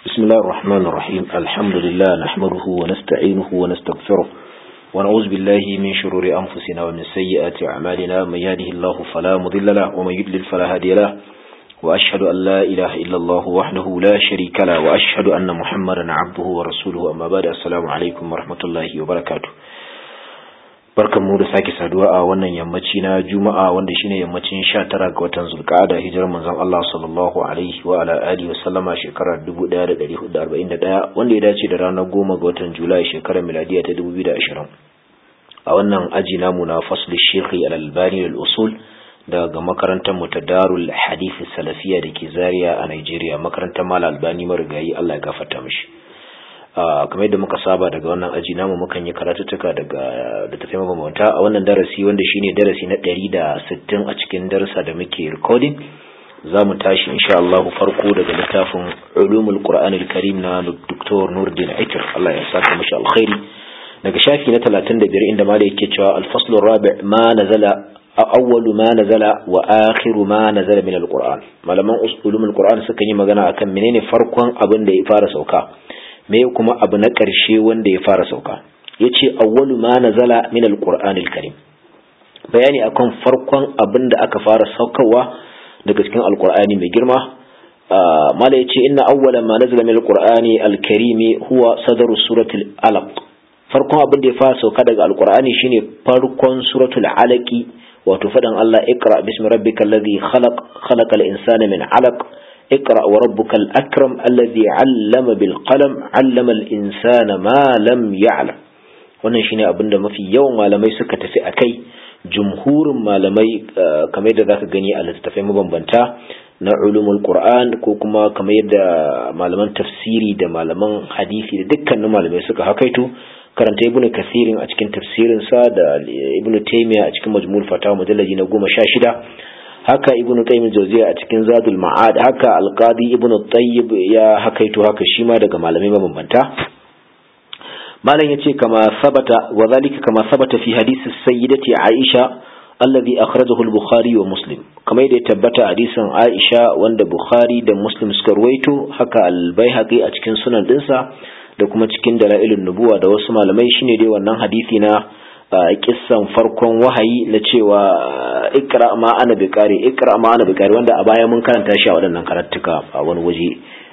بسم الله الرحمن الرحيم الحمد لله نحمده ونستعينه ونستغفره ونعوذ بالله من شرور أنفسنا ومن سيئات أعمالنا من يهده الله فلا مضل له ومن يضلل فلا هادي له وأشهد أن لا إله إلا الله وحده لا شريك له وأشهد أن محمدا عبده ورسوله أما بعد السلام عليكم ورحمة الله وبركاته barkan mu da sake saduwa a wannan yammaci na juma'a wanda shine yammacin 19 ga watan zulqa'ada hijirar manzon Allah sallallahu alaihi wa ala alihi wa sallama shekarar 1441 wanda ya dace da ranar 10 ga watan julai shekarar miladiya ta 2020 a wannan aji namu na fasli shekhi al-albani al-usul daga makarantar mu ta darul hadith salafiya da ke zaria a Nigeria makarantar mal albani marigayi Allah ya gafarta mishi kamar yadda muka saba daga wannan aji namu mukan yi karatuttuka daga littattafai mabambanta a wannan darasi wanda shine darasi na ɗari da sittin a cikin darasa da muke recording za mu tashi insha Allah farko daga littafin ulumul qur'an al-karim na Dr. Nuruddin Aitir Allah ya saka mashi alkhairi daga shafi na 35 inda malai yake cewa al-faslu rabi' ma nazala awwalu ma nazala wa akhiru ma nazala min al-qur'an malaman ulumul qur'an suka yi magana akan menene farkon abin da ya fara sauka me kuma abu na ƙarshe wanda ya fara sauka ya ce awwalu ma nazala min alqur'an alkarim bayani akan farkon abin da aka fara saukarwa daga cikin alqur'ani mai girma mala yace inna awwala ma nazala min alqur'ani alkarim huwa sadaru suratul alaq farkon abin da ya fara sauka daga alqur'ani shine farkon suratul alaqi wato fadan Allah iqra bismi rabbikal ladhi khalaq khalaqal insana min alaq اقرأ وربك الأكرم الذي علم بالقلم علم الإنسان ما لم يعلم wannan shine abin da mafi yawan malamai suka tafi a kai jumhurin malamai kamar yadda zaka gani a littattafai mabambanta na ulumul qur'an ko kuma kamar yadda malaman tafsiri da malaman hadisi da dukkanin malamai suka hakaito karanta ibnu kasirin a cikin tafsirin sa da ibnu taymiya a cikin majmu'ul fatawa mujallaji na goma sha shida haka ibnu qayyim jawziya a cikin zadul ma'ad haka alqadi ibnu tayyib ya hakaito haka shi ma daga malamai mabambanta malam yace kama sabata wa zalika kama sabata fi hadisi sayyidati aisha alladhi akhrajahu al-bukhari wa muslim kama yadda ya tabbata hadisin aisha wanda bukhari da muslim suka ruwaito haka al-baihaqi a cikin sunan dinsa da kuma cikin dalailun nubuwa da wasu malamai shine dai wannan hadisi na kissan farkon wahayi na cewa ikra ma ana bikari ikra ma ana bikari wanda a baya mun karanta shi a waɗannan karatuka a wani waje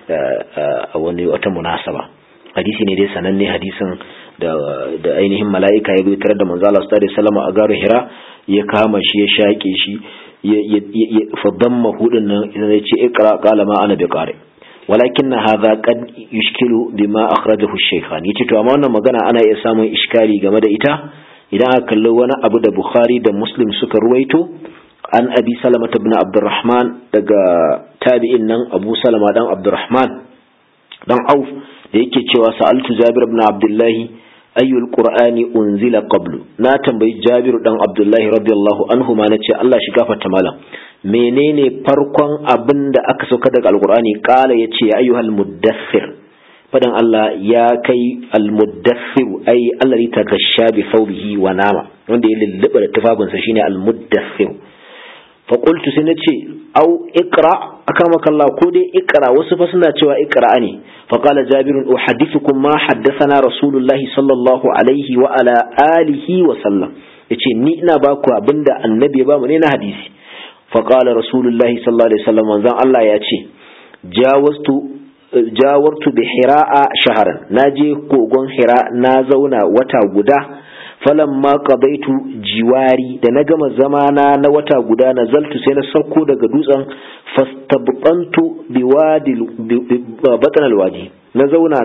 a wani wata munasaba hadisi ne dai sananne hadisin da da ainihin mala'ika ya tare da manzo Allah sallallahu alaihi wasallam a garin Hira ya kama shi ya shaƙe shi ya fadamma hudun nan ya ce ikra qala ma ana bikari walakin hadha qad yushkilu bima akhrajahu ash-shaykhan yace to amma wannan magana ana iya samun iskali game da ita idan aka kalli wani abu da bukhari da muslim suka ruwaito an abi salama ibn abdurrahman daga tabi'in nan abu salama dan abdurrahman dan auf da yake cewa sa'altu jabir ibn abdullahi ayyul qur'ani unzila qablu na tambayi jabir dan abdullahi radiyallahu anhu ma nace Allah shi gafarta malam menene farkon abin da aka sauka daga alqur'ani kala yace ya ayyuhal muddathir fadan Allah ya kai almuddathir ai alladhi tagasha bi thawbihi wa nama wanda ya lulluba da tufafinsa shine almuddathir fa qultu sai nace au iqra akamaka Allah ko dai iqra wasu fa suna cewa iqra ne fa qala jabir uhaddithukum ma haddathana rasulullah sallallahu alaihi wa ala alihi wa sallam yace ni ina baku abinda annabi ya bamu ne na hadisi fa qala rasulullah sallallahu alaihi wasallam manzon Allah ya ce jawastu jawartu bi hira'a shaharan na je kogon hira na zauna wata guda falamma qadaitu jiwari da na gama zamana na wata guda na zaltu sai na sauko daga dutsen fastabqantu bi wadi batn alwadi na zauna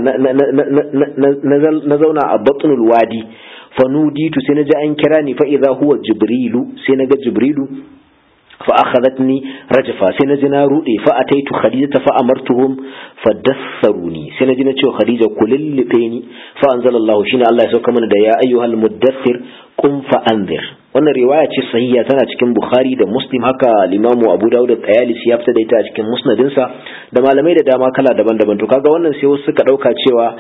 na zauna a batn alwadi fanuditu sai na ji an kira ni fa idza huwa jibrilu sai na ga jibrilu فأخذتني رجفا سنجنا رؤي فأتيت خديجة فأمرتهم فدثروني سنجنا تشو خديجة كل اللي فأنزل الله شين الله يسوك من يا أيها المدثر قم فأنذر wannan riwaya ce sahiha tana cikin Bukhari da Muslim haka Limamu Abu Dawud da Tayalisi ya fita da ita a cikin musnadinsa da malamai da dama kala daban-daban to kaga wannan sai wasu suka dauka cewa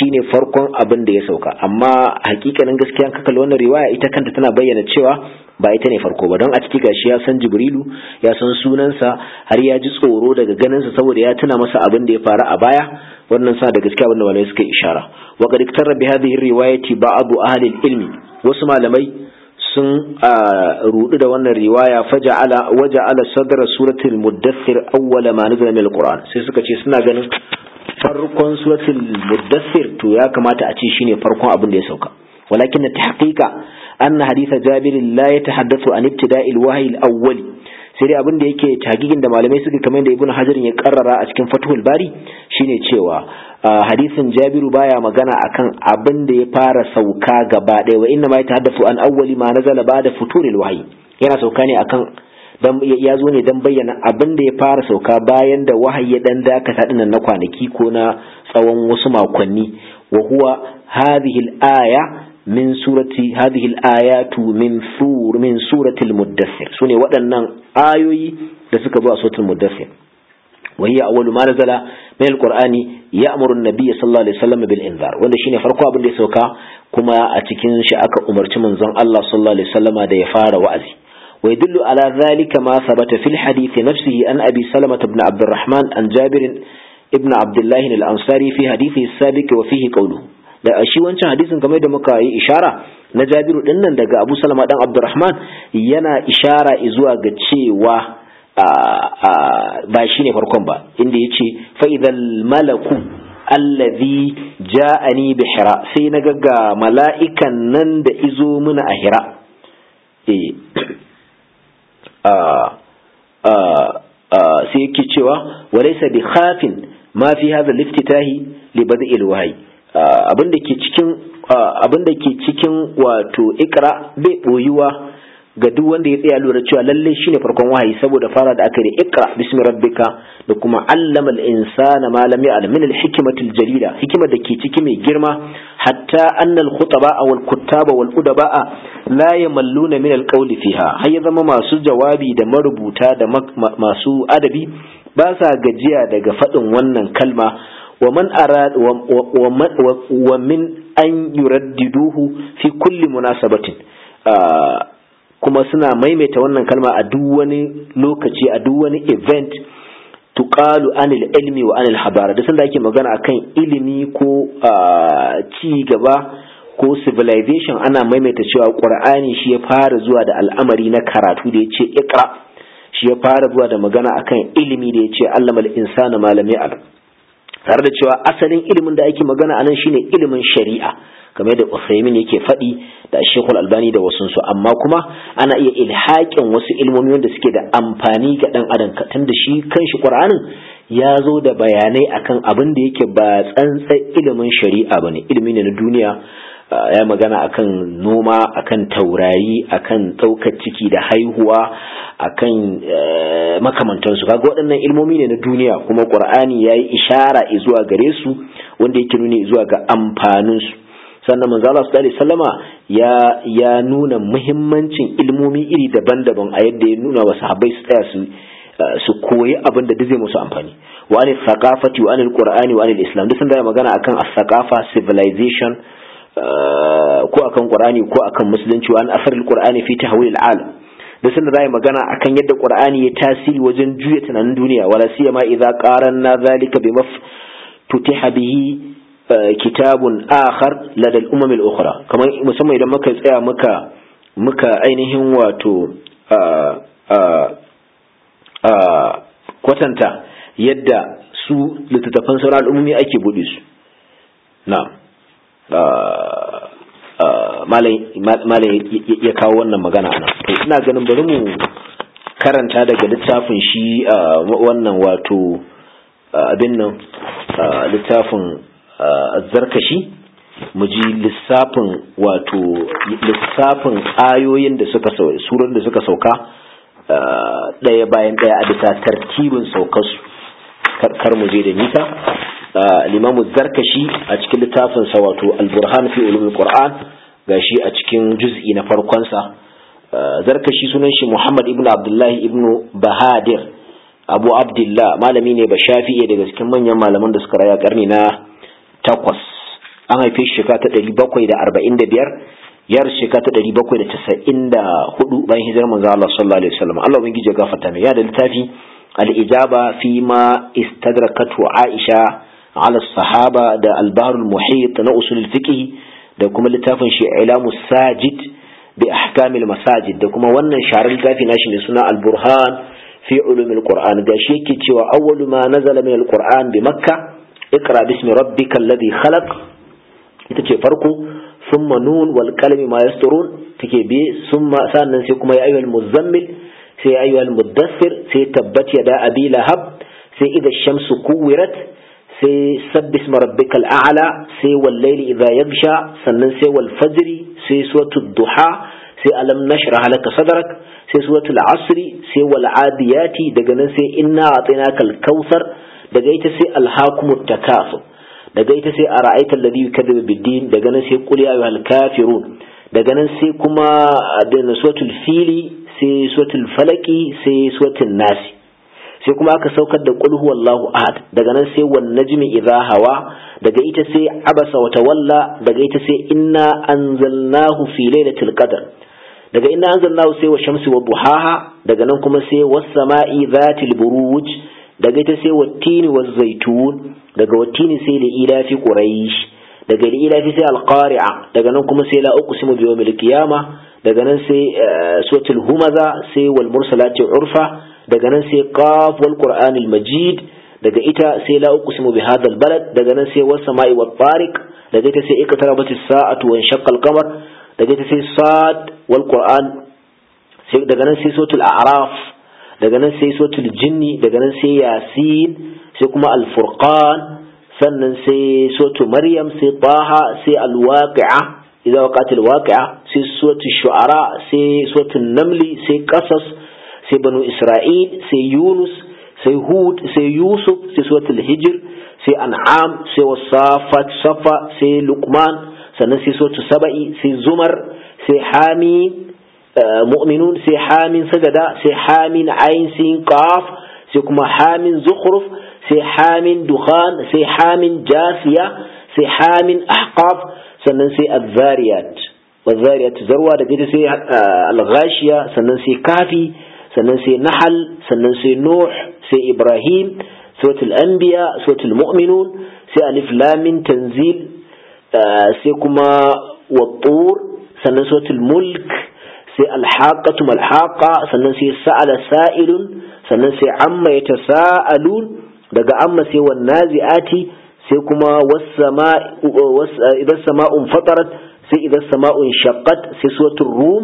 shine farkon abin da ya sauka amma hakikanin gaskiya ka kalli wannan riwaya ita kanta tana bayyana cewa ba ita ne farko ba don a ciki gashi ya san jibrilu ya san sunansa har ya ji tsoro daga ganinsa saboda ya tuna masa abin da ya faru a baya wannan sa da gaskiya abin da malamai suka ishara wa qad iktara bi hadhihi riwayati ba'd ahli ilmi wasu malamai sun rudu da wannan riwaya faja'ala waja'ala sadra suratul muddathir awwala ma nazala min alquran sai suka ce suna ganin farkon suratul muddathir to ya kamata a ce shine farkon abin da ya sauka walakin tahqiqa anna haditha jabir la yatahaddathu an ibtida'i alwahyi alawwal sai dai abin da yake tagigin da malamai suka kamar da ibnu hajar ya karrara a cikin fathul bari shine cewa hadisin jabiru baya magana akan abin da ya fara sauka gaba ɗaya wa inna ma yatahaddathu an awwali ma nazala ba'da futuril wahyi yana sauka ne akan dan ya zo ne dan bayyana abin da ya fara sauka bayan da wahayi ya dan dakata dinnan na kwanaki ko na tsawon wasu makonni wa huwa hadhihi al-aya min surati hadhihi al-ayatu min sur min surati al-muddathir sune waɗannan ayoyi da suka zo a suratul muddathir wa hiya awwalu ma nazala min al-qur'ani ya'muru an-nabiy sallallahu alaihi wasallam bil inzar wanda shine farko abin da ya sauka kuma a cikin shi aka umarci manzon Allah sallallahu alaihi wasallama da ya fara wa'azi ويدل على ذلك ما ثبت في الحديث نفسه أن أبي سلمة بن عبد الرحمن عن جابر ابن عبد الله الأنصاري في حديثه السابق وفيه قوله da shi wancan hadisin kamar da muka yi ishara na Jabiru din nan daga Abu Salama dan Abdurrahman yana ishara zuwa ga cewa ba shine farkon ba inda yace fa idhal malaku allazi ja'ani bi hira sai na ga mala'ikan nan da izo muna a hira eh sai yake cewa walaysa bi khafin ma fi hadha liftitahi li bad'il wahyi abinda ke cikin abinda ke cikin wato ikra bai boyuwa ga duk wanda ya tsaya lura cewa lalle shine farkon wahayi saboda fara da aka yi ikra bismi rabbika da kuma allama al-insana ma lam ya'lam min al-hikmati al-jalila hikimar da ke ciki mai girma hatta anna al-khutaba wal kuttaba wal udaba la yamalluna min al-qawl fiha har ya zama masu jawabi da marubuta da masu adabi ba sa gajiya daga faɗin wannan kalma wa man arad wa min an yuraddiduhu fi kulli munasabatin kuma suna maimaita wannan kalma a duk wani lokaci a duk wani event tuqalu anil ilmi wa anil habara da sanda ake magana akan ilimi ko ci gaba ko civilization ana maimaita cewa qur'ani shi ya fara zuwa da al'amari na karatu da yace iqra shi ya fara zuwa da magana akan ilimi da yace allamal insana ma lam ya'lam tare da cewa asalin ilimin da ake magana anan shine ilimin shari'a kamar da Usaimin yake faɗi da Sheikhul Albani da wasu su amma kuma ana iya ilhaƙin wasu ilmomi wanda suke da amfani ga dan adam tun da shi kanshi Qur'anin ya zo da bayanai akan abin da yake ba tsantsan ilimin shari'a bane ilimi ne na duniya ya magana akan noma akan taurari akan ɗaukar ciki da haihuwa akan makamantansu kaga waɗannan ilmomi ne na duniya kuma Qur'ani ya yi ishara zuwa gare su wanda yake nuni zuwa ga amfaninsu sannan manzo Allah sallallahu alaihi wasallama ya ya nuna muhimmancin ilmomi iri daban-daban a yadda ya nuna wa sahabbai su tsaya su su koyi abin da zai musu amfani wa anil thaqafati wa anil qur'ani wa anil islam duk sun da magana akan as-thaqafa civilization ko akan qur'ani ko akan musulunci wa an asaril qur'ani fi tahwil al-alam da sun da magana akan yadda qur'ani ya tasiri wajen juya tunanin duniya wala siyama idza qaranna zalika bima tutiha bihi kitabun akhar lada al-umam al-ukhra kamar musamman idan muka tsaya muka muka ainihin wato kwatanta yadda su littattafan sauran al'ummi ake buɗe su na malam ya kawo wannan magana ana ina ganin bari mu karanta daga littafin shi wannan wato abin nan littafin zarkashi mu ji lissafin wato lissafin ayoyin da suka surar da suka sauka ɗaya bayan ɗaya a bisa tartibin saukarsu kar mu je da nisa limamu zarkashi a cikin littafin sa wato al-burhan fi ulumul qur'an gashi a cikin juz'i na farkon sa zarkashi sunan shi muhammad ibnu abdullahi ibnu bahadir abu abdullah malami ne ba shafi'i daga cikin manyan malaman da suka raya karni na takwas an haife shi shekara ta 745 yar shekara ta 794 bayan hijirar manzo Allah sallallahu alaihi wasallam Allah ubangiji ya gafarta mai ya da littafi al-ijaba fi ma istadrakatu Aisha ala sahaba da al-bahr al-muhit na usul al-fiqh da kuma littafin shi ilamu sajid bi ahkamil masajid da kuma wannan sharar littafi nashi mai suna al-burhan fi ulumil qur'an da shi yake cewa awwalu ma nazala min al-qur'an bi makkah اقرا باسم ربك الذي خلق ita ce farko summa nun wal qalami ma yasturun take bi summa sannan sai kuma ya ayyuhal muzammil sai ya ayyuhal muddassir sai tabbat yada abi lahab sai idha shamsu kuwirat sai sabbis rabbikal a'la sai wal layli idha yaghsha sannan sai wal fajri sai suratul duha sai alam nashrah laka sadrak sai suratul asri sai wal adiyati daga nan sai inna a'tainakal kautsar daga ita sai alhakumut takasur daga ita sai ara'aita alladhi yukadzdzibu bid-din daga nan sai qul ya ayyuhal kafirun daga nan sai kuma da suratul fili sai suratul falaki sai suratul nasi sai kuma aka saukar da qul huwallahu ahad daga nan sai wan najmi idha hawa daga ita sai abasa wa tawalla daga ita sai inna anzalnahu fi lailatul qadr daga inna anzalnahu sai wa shamsi wa duhaha daga nan kuma sai was sama'i dhatil buruj daga ita sai wattini wa zaitun daga wattini sai da ilafi quraish daga da ilafi sai alqari'a daga nan kuma sai la uqsimu bi yawmil qiyama daga nan sai suratul humaza sai wal mursalati urfa daga nan sai qaf wal qur'anil majid daga ita sai la uqsimu bi hadha al balad daga nan sai was sama'i wat tariq daga ita sai iqtarabatis sa'atu wa shaqqa al qamar daga ita sai sad wal qur'an sai daga nan sai suratul a'raf daga nan sai sotul jinni daga nan sai yasin sai kuma alfurqan sannan sai sotu maryam sai taha sai alwaqi'a idza waqatil waqi'a sai sotu shu'ara sai sotu namli sai qasas sai banu isra'il sai yunus sai hud sai yusuf sai sotul hijr sai an'am sai wasafat safa sai luqman sannan sai sotu saba'i sai zumar sai hamim mu'minun sai hamin sajada sai hamin ayin sin qaf sai kuma hamin zukhruf sai hamin dukhan sai hamin jasiya sai hamin ahqaf sannan sai az-zariyat waz-zariyat zarwa da gida sai al-ghashiya sannan sai kafi sannan sai nahl sannan sai nuh sai ibrahim suratul anbiya suratul mu'minun sai alif lam mim tanzil sai kuma wat-tur sannan suratul mulk sai alhaƙatu malhaƙa sannan sai sa'ala sa'ilun sannan sai amma ya tasa'alun daga amma sai wan nazi'ati sai kuma idan sama'un fatarat sai idan sama'un shaqqat sai suratul rum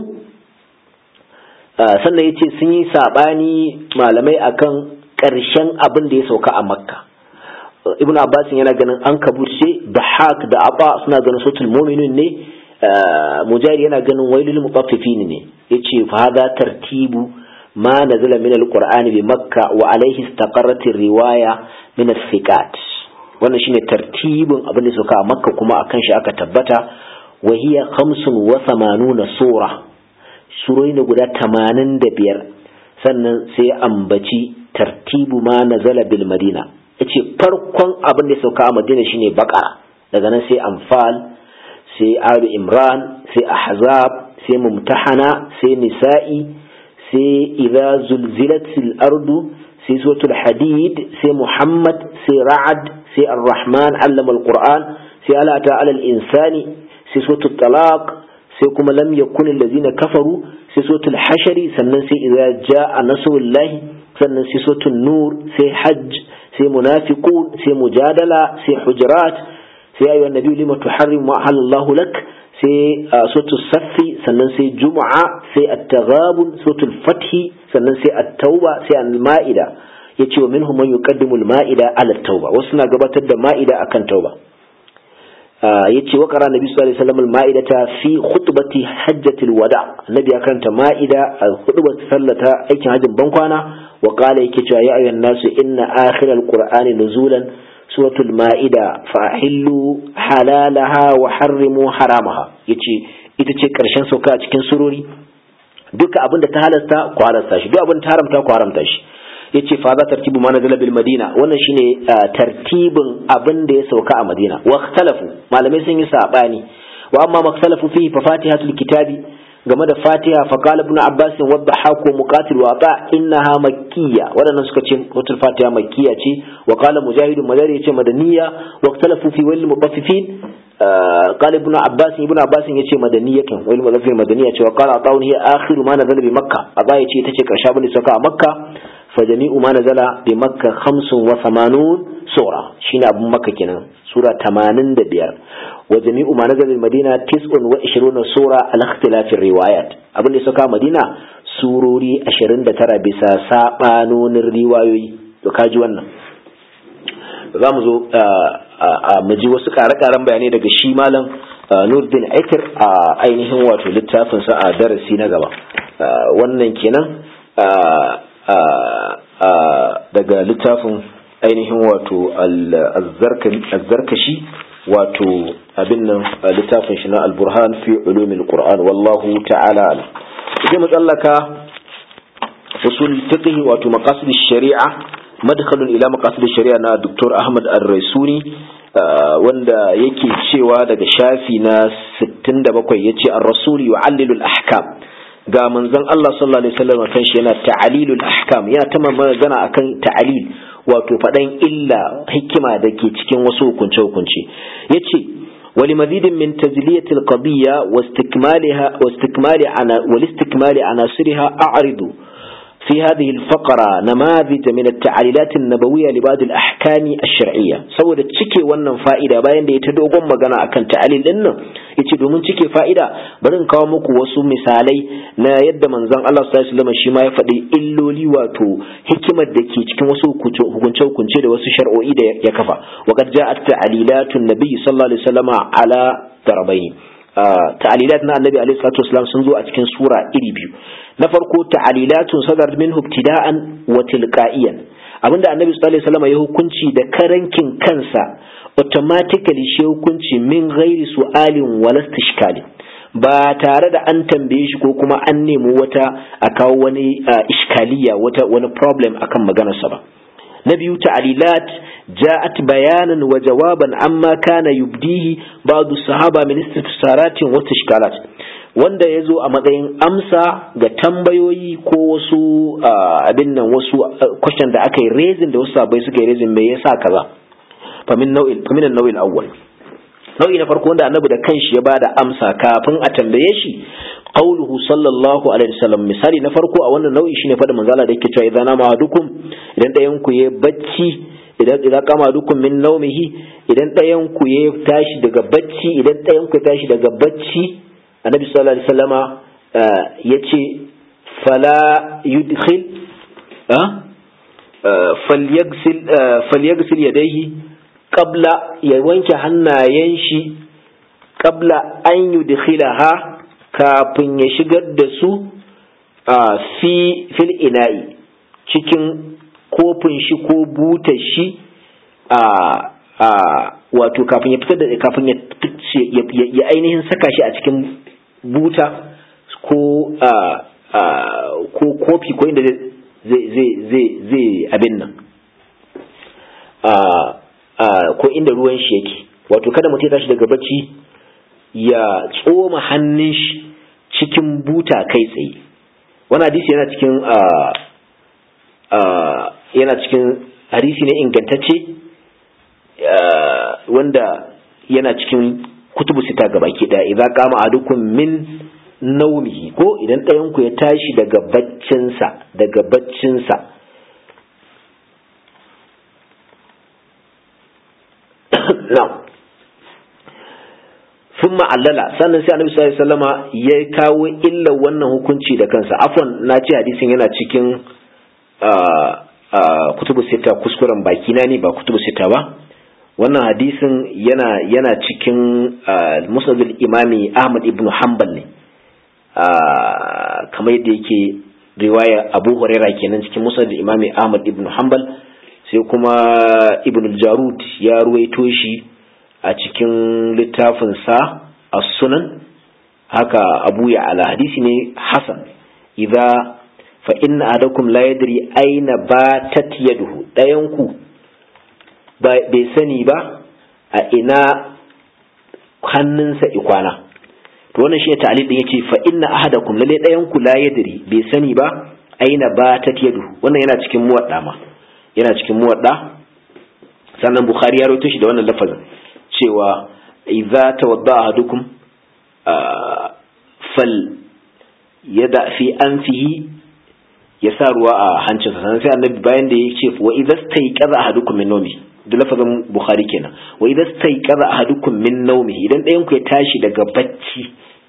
sannan yace sun yi sabani malamai akan ƙarshen abin da ya sauka a makka ibn abbas yana ganin an kabushe da haq da aba suna ganin suratul mu'minun ne mujari yana ganin wailul mutaffifin ne yace fa hada tartibu ma nazala min alqur'ani bi makka wa alayhi istaqarrat riwaya min as-siqat wannan shine tartibin abin da suka a makka kuma akan shi aka tabbata wa hiya 85 sura surori ne guda 85 sannan sai ambaci tartibu ma nazala bil madina yace farkon abin da suka a madina shine baqara daga nan sai anfal sai alu imran sai ahzab sai mumtahana sai nisa'i sai idza zulzilatil ardu sai suratul hadid sai muhammad sai ra'ad sai ar-rahman allama al-qur'an sai ala ta'ala al-insani sai suratul talaq sai kuma lam yakun allazina kafaru sai suratul hashari sannan sai idza jaa nasrullahi sannan sai suratul nur sai hajj sai munafiqun sai mujadala sai hujurat sai ayyuha nabi lima tuharrim ma halallahu lak sai suratul saffi sannan sai jumu'a sai at-taghabun suratul fathi sannan sai at-tauba sai al-ma'ida yace wa minhum man yuqaddimu al-ma'ida ala at-tauba wasu na gabatar da ma'ida akan tauba yace wa qara nabi sallallahu alaihi wasallam al-ma'idata fi khutbati hajjatil wada annabi ya karanta ma'ida a khutbar sallata aikin hajjin bankwana wa qala yake cewa ya ayyuhan nasu inna akhiral qur'ani nuzulan suratul ma'ida fahillu halalaha wa harrimu haramaha yace ita ce karshen sauka a cikin surori duka abinda ta halasta ku halasta shi duk abinda ta haramta ku haramta shi yace fa za tartibu ma nazala bil madina wannan shine tartibin abin da ya sauka a madina wa ikhtalafu malamai sun yi sabani wa amma maktalafu fihi fa fatihatul kitabi game da fatiha fa qala ibn abbas wa dhahaq wa muqatil wa ta innaha makkiyya wadannan suka ce wata fatiha makkiyya ce wa qala mujahid madari yace madaniya wa ikhtalafu fi wal mutaffifin قال ابن عباس ابن عباس yace madaniyya kan wal mudaffir madaniya ce wa qala atawun hiya akhiru ma nazala bi makkah aba yace tace karshe abin da sauka a makka fa jami'u ma nazala bi makkah 85 sura shine abun makka kenan sura 85 wa jami'u ma nazala bil madina 29 sura al ikhtilaf riwayat abin da sauka madina surori 29 bisa sabanonin riwayoyi to kaji wannan za mu zo mu ji wasu ƙare-ƙaren bayanai daga shi malam nurdin aikir a ainihin wato littafinsa a darasi na gaba wannan kenan daga littafin ainihin wato azzarkashi wato abin nan littafin shi na alburhan fi ulumin qur'an wallahu ta'ala alam sai mu tsallaka usul fiqh wato maqasid shari'a madkhalun ila maqasid shari'a na Dr. Ahmad Ar-Raisuni wanda yake cewa daga shafi na 67 yace ar-rasul yu'allilu al-ahkam ga manzon Allah sallallahu alaihi wasallam kan shi yana ta'alilul ahkam yana ta magana akan ta'alil wato fadan illa hikima da ke cikin wasu hukunce hukunce yace ولمزيد من تزلية القضية واستكمالها واستكمال عنا والاستكمال عناصرها أعرض في هذه الفقرة نماذج من التعليلات النبوية لبعض الأحكام الشرعية سوى تشكي wannan fa'ida bayan da ya ta dogon magana akan ta'alil din nan yace domin cike fa'ida bari in kawo muku wasu misalai na yadda manzon Allah sallallahu alaihi wasallam shi ma ya faɗi illoli wato hikimar da ke cikin wasu hukunce hukunce da wasu shar'o'i da ya kafa wa qad ja'at ta'alilatun nabiy sallallahu alaihi wasallam ala darabaini ta'alilat na annabi alaihi salatu wasallam sun zo a cikin sura iri biyu na farko ta'alilatun sadar min ibtida'an wa tilqa'iyan abinda annabi sallallahu alaihi wasallam ya hukunci da karankin kansa automatically shi hukunci min ghairi su'alin wala istishkali ba tare da an tambaye shi ko kuma an nemi wata a kawo wani iskaliya wata wani problem akan maganarsa ba na biyu ta'alilat ja'at bayanan wa jawaban amma kana yubdihi ba'du sahaba min istifsaratin wa istishkalat wanda ya zo a matsayin amsa ga tambayoyi ko wasu abin nan wasu question da aka yi raising da wasu sabai suka yi raising me yasa kaza famin nau'il famin nau'il awwal nau'i na farko wanda annabi da kanshi ya bada amsa kafin a tambaye shi qauluhu sallallahu alaihi wasallam misali na farko a wannan nau'i shine fada manzala da yake cewa idan nama dukum idan ɗayan ku ya bacci idan idan kama dukum min naumihi idan ɗayan ku ya tashi daga bacci idan ɗayan ku ya tashi daga bacci annabi sallallahu alaihi wasallama yace fala yudkhil falyagsil falyagsil yadayhi qabla ya wanke hannayen shi qabla an yudkhilaha kafin ya shigar da su fi fil ina'i cikin kofin shi ko butar shi a wato kafin ya fitar da kafin ya ainihin saka shi a cikin buta ko ko kofi ko inda zai abin nan ko inda ruwan shi yake wato kada mutum ya tashi daga bacci ya tsoma hannun shi cikin buta kai tsaye wani hadisi yana cikin yana cikin hadisi ne ingantacce wanda yana cikin kutubu sita ga baki daya idan kama adukum min naumihi ko idan ɗayan ku ya tashi daga baccinsa daga baccinsa na sun ma'allala sannan sai annabi sallallahu alaihi wasallama ya kawo illa wannan hukunci da kansa afwan na ce hadisin yana cikin kutubu sita kuskuren baki na ne ba kutubu sita ba wannan hadisin yana yana cikin musnadul imami ahmad ibn hanbal ne kamar yadda yake riwaya abu huraira kenan cikin musnadul imami ahmad ibn hanbal sai kuma ibn jarud ya ruwaito shi a cikin littafin sa as-sunan haka abu ya ala hadisi ne hasan idza fa inna adakum la yadri aina batat yaduhu dayan ku bai sani ba a ina hannunsa ikwana to wannan shi ta'alil din yace fa inna ahadakum lalle dayan ku la yadri bai sani ba aina batat yaduhu wannan yana cikin muwadda ma yana cikin muwadda sannan bukhari ya rawaito shi da wannan lafazin cewa idza tawadda ahadukum fal yada fi anfihi ya sa ruwa a hancinsa sannan sai annabi bayan da ya ce wa idza stayqaza ahadukum min nawmi da lafazin bukhari kenan wa idza stayqaza ahadukum min nawmi idan ɗayan ku ya tashi daga bacci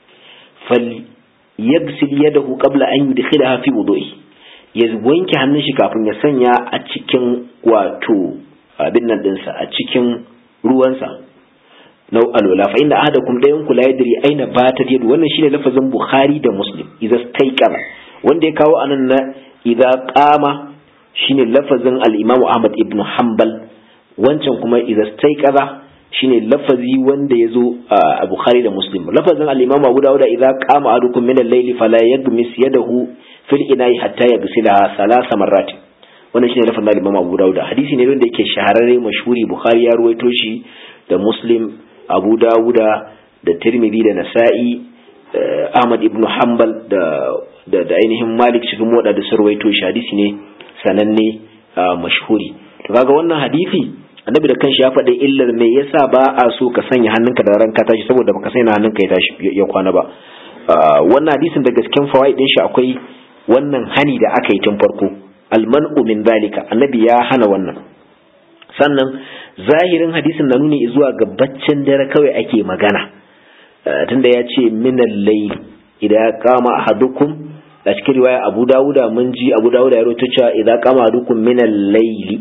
fal yagsil yadahu qabla an yudkhilaha fi wudu'i ya wanke hannun shi kafin ya sanya a cikin wato abin nan dinsa a cikin ruwansa nau alwala fa inna ahadakum dayan ku la yadri aina batat yadu wannan shine lafazin bukhari da muslim idza staiqara wanda ya kawo anan na idza qama shine lafazin al-imamu ahmad ibn hanbal wancan kuma idza staiqara shine lafazi wanda ya zo a bukhari da muslim lafazin al-imamu abu dawud idza qama ahadukum min al-layli fala yagmis yadahu fil ina'i hatta yaghsilaha salasa marrat wannan shine lafazin al-imamu abu dawud hadisi ne wanda yake shahararre mashhuri bukhari ya ruwaito shi da muslim abu dawuda da tirmidhi da nasa'i ahmad ibn hanbal da da ainihin malik cikin moda da sarwaito shi hadisi ne sananne mashhuri to kaga wannan hadisi annabi da kanshi ya faɗi illar me yasa ba a so ka sanya hannunka da ranka tashi saboda baka sanya hannunka ya tashi ya kwana ba wannan hadisin da gasken fawaid din shi akwai wannan hani da aka yi tun farko alman'u min zalika annabi ya hana wannan sannan zahirin hadisin na nuni zuwa ga baccin dare kawai ake magana tunda ya ce minal layl idan kama ahadukum a cikin riwaya Abu Dawuda mun ji Abu Dawuda ya rawaito cewa idan kama ahadukum minal layli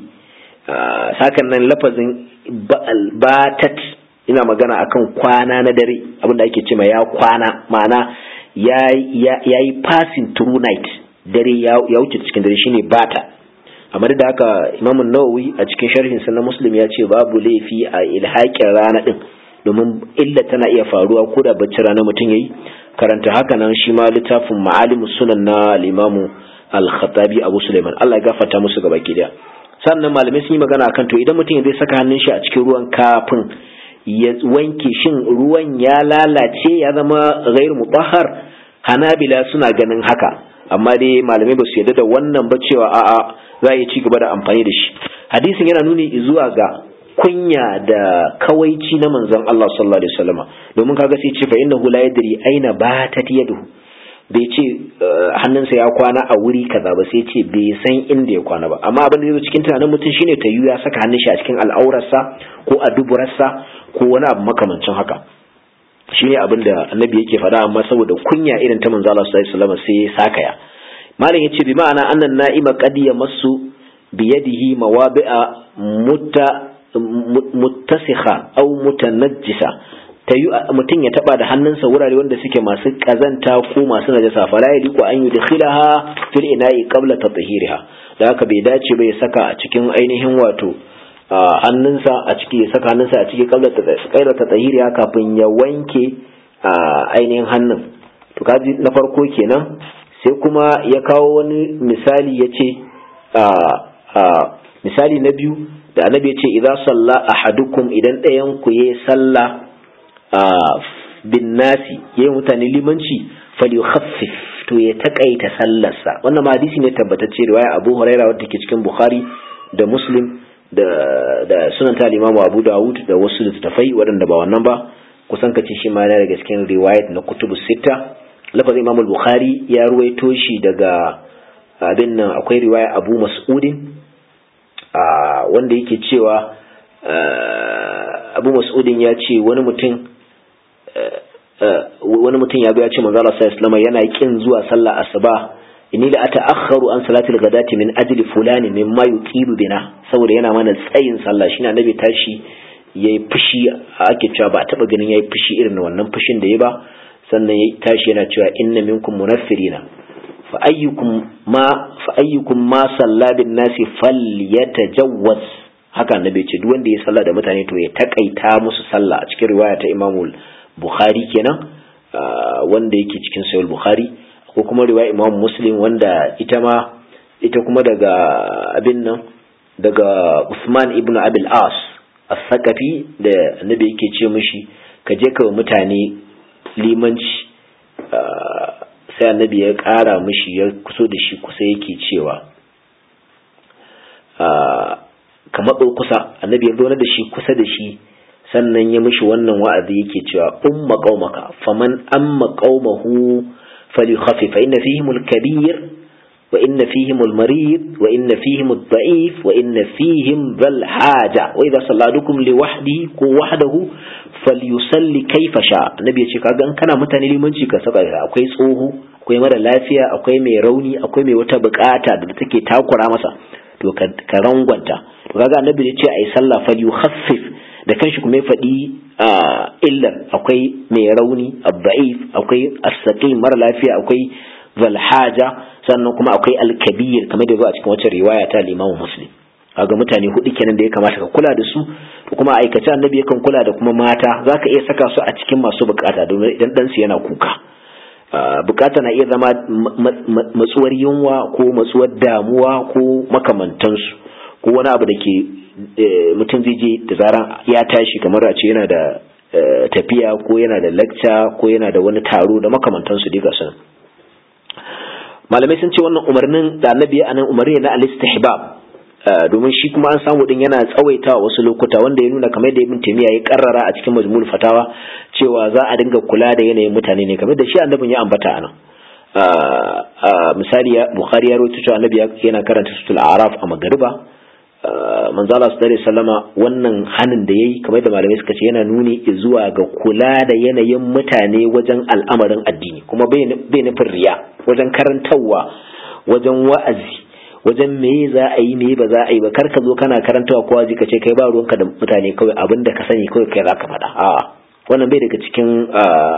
sakan nan lafazin batat ina magana akan kwana na dare abinda ake cewa ya kwana ma'ana ya yi passing through night dare ya wuce cikin dare shine bata amma da haka imamun nawawi a cikin sharhin sa na muslim ya ce babu laifi a ilhaƙin rana din domin illa tana iya faruwa ko da bacci rana mutum yayi karanta haka nan shi ma littafin ma'alimu sunan na limamu al-khattabi abu suleiman Allah ya gafarta musu gaba ki daya sannan malamai sun yi magana akan to idan mutum zai saka hannun shi a cikin ruwan kafin ya wanke shin ruwan ya lalace ya zama ghairu mutahhar hanabila suna ganin haka amma dai malamai ba su yarda da wannan ba cewa a'a za a yi ci gaba da amfani da shi hadisin yana nuni zuwa ga kunya da kawaici na manzon Allah sallallahu alaihi wasallam domin kaga sai ce fa innahu la yadri aina batat yaduhu bai ce hannunsa ya kwana a wuri kaza ba sai ce bai san inda ya kwana ba amma abin da zai cikin tunanin mutum shine ta ya saka hannun shi a cikin al'aurarsa ko a duburarsa ko wani abu makamancin haka shine abin da annabi yake faɗa amma saboda kunya irin ta manzo Allah sallallahu alaihi wasallam sai ya sakaya malam yace bi ma'ana annan na'ima qad yamassu bi yadihi mawabi'a mutta muttasikha aw mutanajjisa tayu mutum ya taba da hannunsa wurare wanda suke masu kazanta ko masu najasa fala yadiku an yudkhilaha fil ina'i qabla tatahiriha da haka bai dace ba ya saka a cikin ainihin wato hannunsa a ciki ya saka hannunsa a ciki qabla tatahiriha kafin ya wanke ainihin hannun to kaji na farko kenan sai kuma ya kawo wani misali ya ce misali na biyu da annabi ya ce idan salla ahadukum idan ɗayan ku yi sallah bin nasi ya yi mutane limanci falyukhaffif to ya takaita sallarsa wannan ma hadisi ne tabbatacce riwaya abu huraira wadda ke cikin bukhari da muslim da da sunan ta imamu abu dawud da wasu littattafai waɗanda ba wannan ba kusan kace shi ma daga cikin riwayat na kutubu sita lafazin imam bukhari ya ruwaito shi daga abin nan akwai riwaya abu mas'udin wanda yake cewa abu mas'udin ya ce wani mutum wani mutum ya zo ya ce manzo Allah sallallahu alaihi yana kin zuwa sallah asuba inni la ata'akhkharu an salatil ghadati min ajli fulani mimma yuqilu bina saboda yana mana tsayin sallah shine annabi tashi yayi fushi ake cewa ba taba ganin yayi fushi irin wannan fushin da yayi ba sannan ya tashi yana cewa inna minkum munaffirina fa ayyukum ma fa ayyukum ma salla bin nasi falyatajawwaz haka annabi ce duk wanda ya salla da mutane to ya takaita musu sallah a cikin riwaya ta Imam Bukhari kenan wanda yake cikin Sahih Bukhari ko kuma riwaya imam muslim wanda ita ma ita kuma daga abin nan daga usman ibn abil as as-saqafi da annabi yake ce mishi ka je ka mutane limanci sai annabi ya ƙara mishi ya kuso da shi kusa yake cewa ka matso kusa annabi ya zaune da shi kusa da shi sannan ya mishi wannan wa'azi yake cewa umma qaumaka faman amma qaumahu falyukhafif fa inna fihim al-kabir wa inna fihim al-marid wa inna fihim ad-da'if wa inna fihim dhal haja wa idha salladukum li wahdihi ko wahdahu falyusalli kayfa sha annabi ya ce kaga in kana mutane limanci ka saka akwai tsoho akwai mara lafiya akwai mai rauni akwai mai wata bukata da take takura masa to ka rangwanta to kaga annabi ya ce ai sallah fal yukhaffif da kanshi kuma ya faɗi illar akwai mai rauni abba'if akwai as-saqim mara lafiya akwai zalhaja sannan kuma akwai al-kabir kamar da zo a cikin wacce riwaya ta Imam Muslim kaga mutane hudu kenan da ya kamata ka kula da su to kuma aikace annabi yakan kula da kuma mata zaka iya saka su a cikin masu bukata domin idan dan su yana kuka bukata na iya zama matsuwar yunwa ko matsuwar damuwa ko makamantansu ko wani abu da ke mutum zai je da zaran ya tashi kamar a ce yana da tafiya ko yana da lecture ko yana da wani taro da makamantansu dai ga sun malamai sun ce wannan umarnin da annabi ya anan umarni na al-istihbab domin shi kuma an samu din yana tsawaitawa wasu lokuta wanda ya nuna kamar da ibn taymiya ya karrara a cikin majmul fatawa cewa za a dinga kula da yanayin mutane ne kamar da shi annabin ya ambata anan misali bukhari ya rawaito cewa annabi yana karanta suratul a'raf a magariba manzo Allah sallallahu alaihi wasallama wannan hanin da yayi kamar da malamai suka ce yana nuni zuwa ga kula da yanayin mutane wajen al'amarin addini kuma bai nufin riya wajen karantarwa wajen wa'azi wajen me za a yi me ba za a yi ba kar ka zo kana karantawa kowa ji ka ce kai ba ruwanka da mutane kawai abin da ka sani kawai kai za ka faɗa a'a wannan bai daga cikin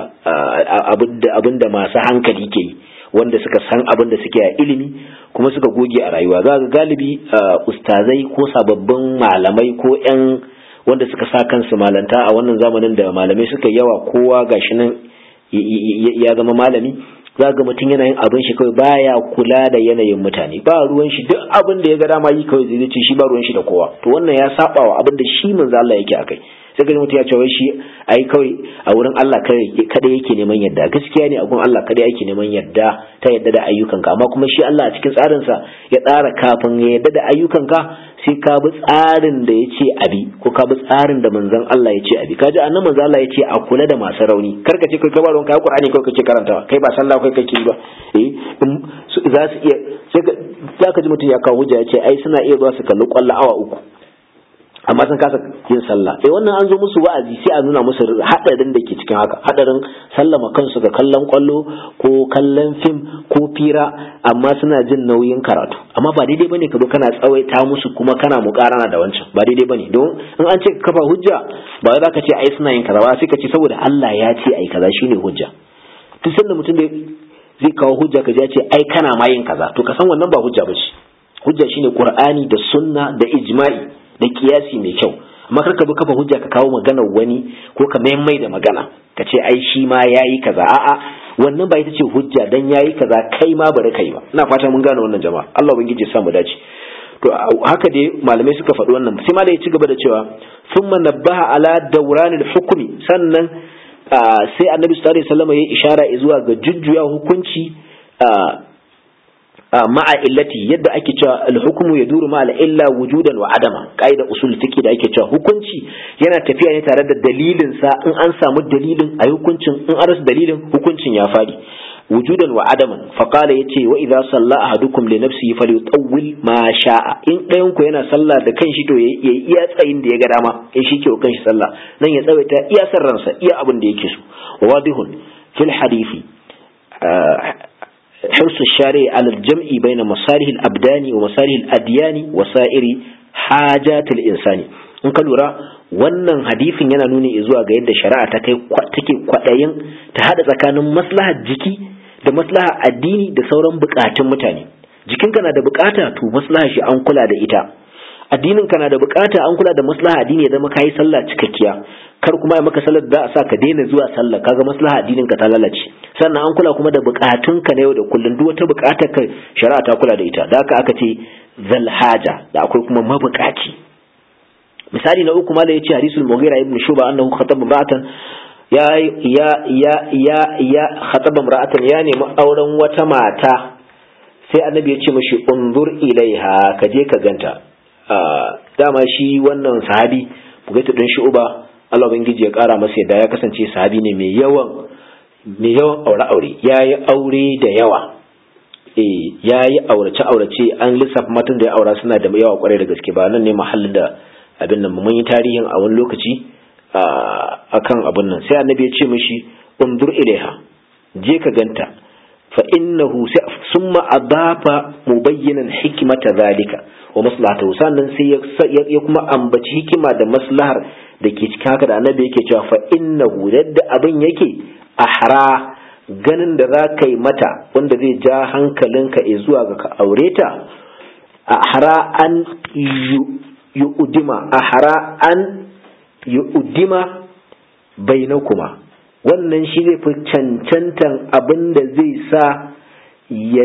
abin da masu hankali ke yi wanda suka san abin da suke a ilimi kuma suka goge a rayuwa za ga galibi ustazai ko sababbin malamai ko 'yan wanda suka sa kansu malanta a wannan zamanin da malamai suka yawa kowa gashi nan ya zama malami za ga mutum yana yin abin shi kawai baya kula da yanayin mutane ba ruwan shi duk abin da ya ga dama yi kawai zai ce shi ba ruwan shi da kowa to wannan ya saba wa abin da shi manzo Allah yake akai sai ga mutum ya ce wai shi ai kawai a wurin Allah kada yake neman yadda gaskiya ne a gurin Allah kada yake neman yadda ta yadda da ayyukanka amma kuma shi Allah a cikin tsarinsa ya tsara kafin ya yadda da ayyukanka sai ka bi tsarin da ya ce abi ko ka bi tsarin da manzon Allah ya ce abi kaji annan manzon Allah ya ce a kula da masu rauni kar ka ce kai ba ruwan kai Qur'ani kai kake karantawa kai ba sallah kai kake ba eh za su iya sai za ka ji mutum ya kawo hujja ya ce ai suna iya zuwa su kalli kwallo awa uku amma sun kasa yin sallah eh wannan an zo musu wa'azi sai a nuna musu hadarin da ke cikin haka hadarin sallama kansu ga kallon kwallo ko kallon fim ko fira amma suna jin nauyin karatu amma ba daidai bane ka zo kana tsawaita musu kuma kana mukarana da wancan ba daidai bane don in an ce kafa hujja ba za ka ce ai suna yin kaza ba sai ka ce saboda Allah ya ce ai kaza shine hujja duk sanda mutum da zai kawo hujja ka ya ce ai kana ma yin kaza to ka san wannan ba hujja ba ce hujja shine qur'ani da sunna da ijma'i da kiyasi mai kyau amma kar ka bi kafa hujja ka kawo maganar wani ko ka mai da magana ka ce ai shi ma yayi kaza a'a wannan ba ita ce hujja dan yayi kaza kai ma bari kai ba ina fata mun gane wannan jama'a Allah ubangiji ya samu dace to haka dai malamai suka faɗi wannan sai malai ya ci gaba da cewa thumma nabbaha ala dawranil hukmi sannan sai annabi sallallahu alaihi wasallam ya ishara zuwa ga jujjuya hukunci ma'a illati yadda ake cewa al-hukmu yaduru ma al-illa wujudan wa adama kaida usul fiqi da ake cewa hukunci yana tafiya ne tare da dalilin sa in an samu dalilin a hukuncin in an rasa dalilin hukuncin ya fadi wujudan wa adaman fa qala yace wa idza salla ahadukum li nafsihi falyutawwil ma sha'a in ɗayan ku yana sallah da kanshi to yayi iya tsayin da ya ga dama in shi ke wa kanshi sallah nan ya tsawaita iya san ransa iya abin da yake so wadihun fil hadisi حرص الشارع على الجمع بين مصالح الأبدان ومصالح الأديان وسائر حاجات الإنسان in ka lura wannan hadisin yana nuni zuwa ga yadda shari'a ta kai take kwaɗayin ta haɗa tsakanin maslahar jiki da maslahar addini da sauran buƙatun mutane jikinka na da buƙata to maslahar shi an kula da ita addinin ka na da buƙata an kula da maslahar addini ya zama kayi sallah cikakkiya kar kuma ya maka sallar da za a sa ka daina zuwa sallah kaga maslahar addinin ka ta lalace sannan an kula kuma da bukatunka na yau da kullum duk wata bukatar ka shari'a ta kula da ita da haka aka ce zal haja da akwai kuma mabukaci misali na uku mala yace hadisul mughira ibn shuba annahu khataba imra'atan ya ya ya ya ya khataba imra'atan ya nemi auren wata mata sai annabi ya ce mashi unzur ilaiha ka je ka ganta dama shi wannan sahabi bugaitu din shuba Allah ubangiji ya kara masa yadda ya kasance sahabi ne mai yawan mai yawan aure aure yayi aure da yawa eh yayi aurace aurace an lissafa matan da ya aura suna da yawa kwarai da gaske ba nan ne mahallin da abin nan mun yi tarihin a wani lokaci akan abin nan sai annabi ya ce mishi undur ilaiha je ka ganta fa innahu summa adafa mubayyinan hikmata zalika wa maslahatahu sannan sai ya kuma ambaci hikima da maslahar da ke cikin haka da annabi yake cewa fa innahu yadda abin yake ahra ganin da za ka yi mata wanda zai ja hankalinka zuwa ga ka aure ta ahra an yu'udima ahra an yu'udima bainakuma wannan shi zai fi cancantan abin da zai sa ya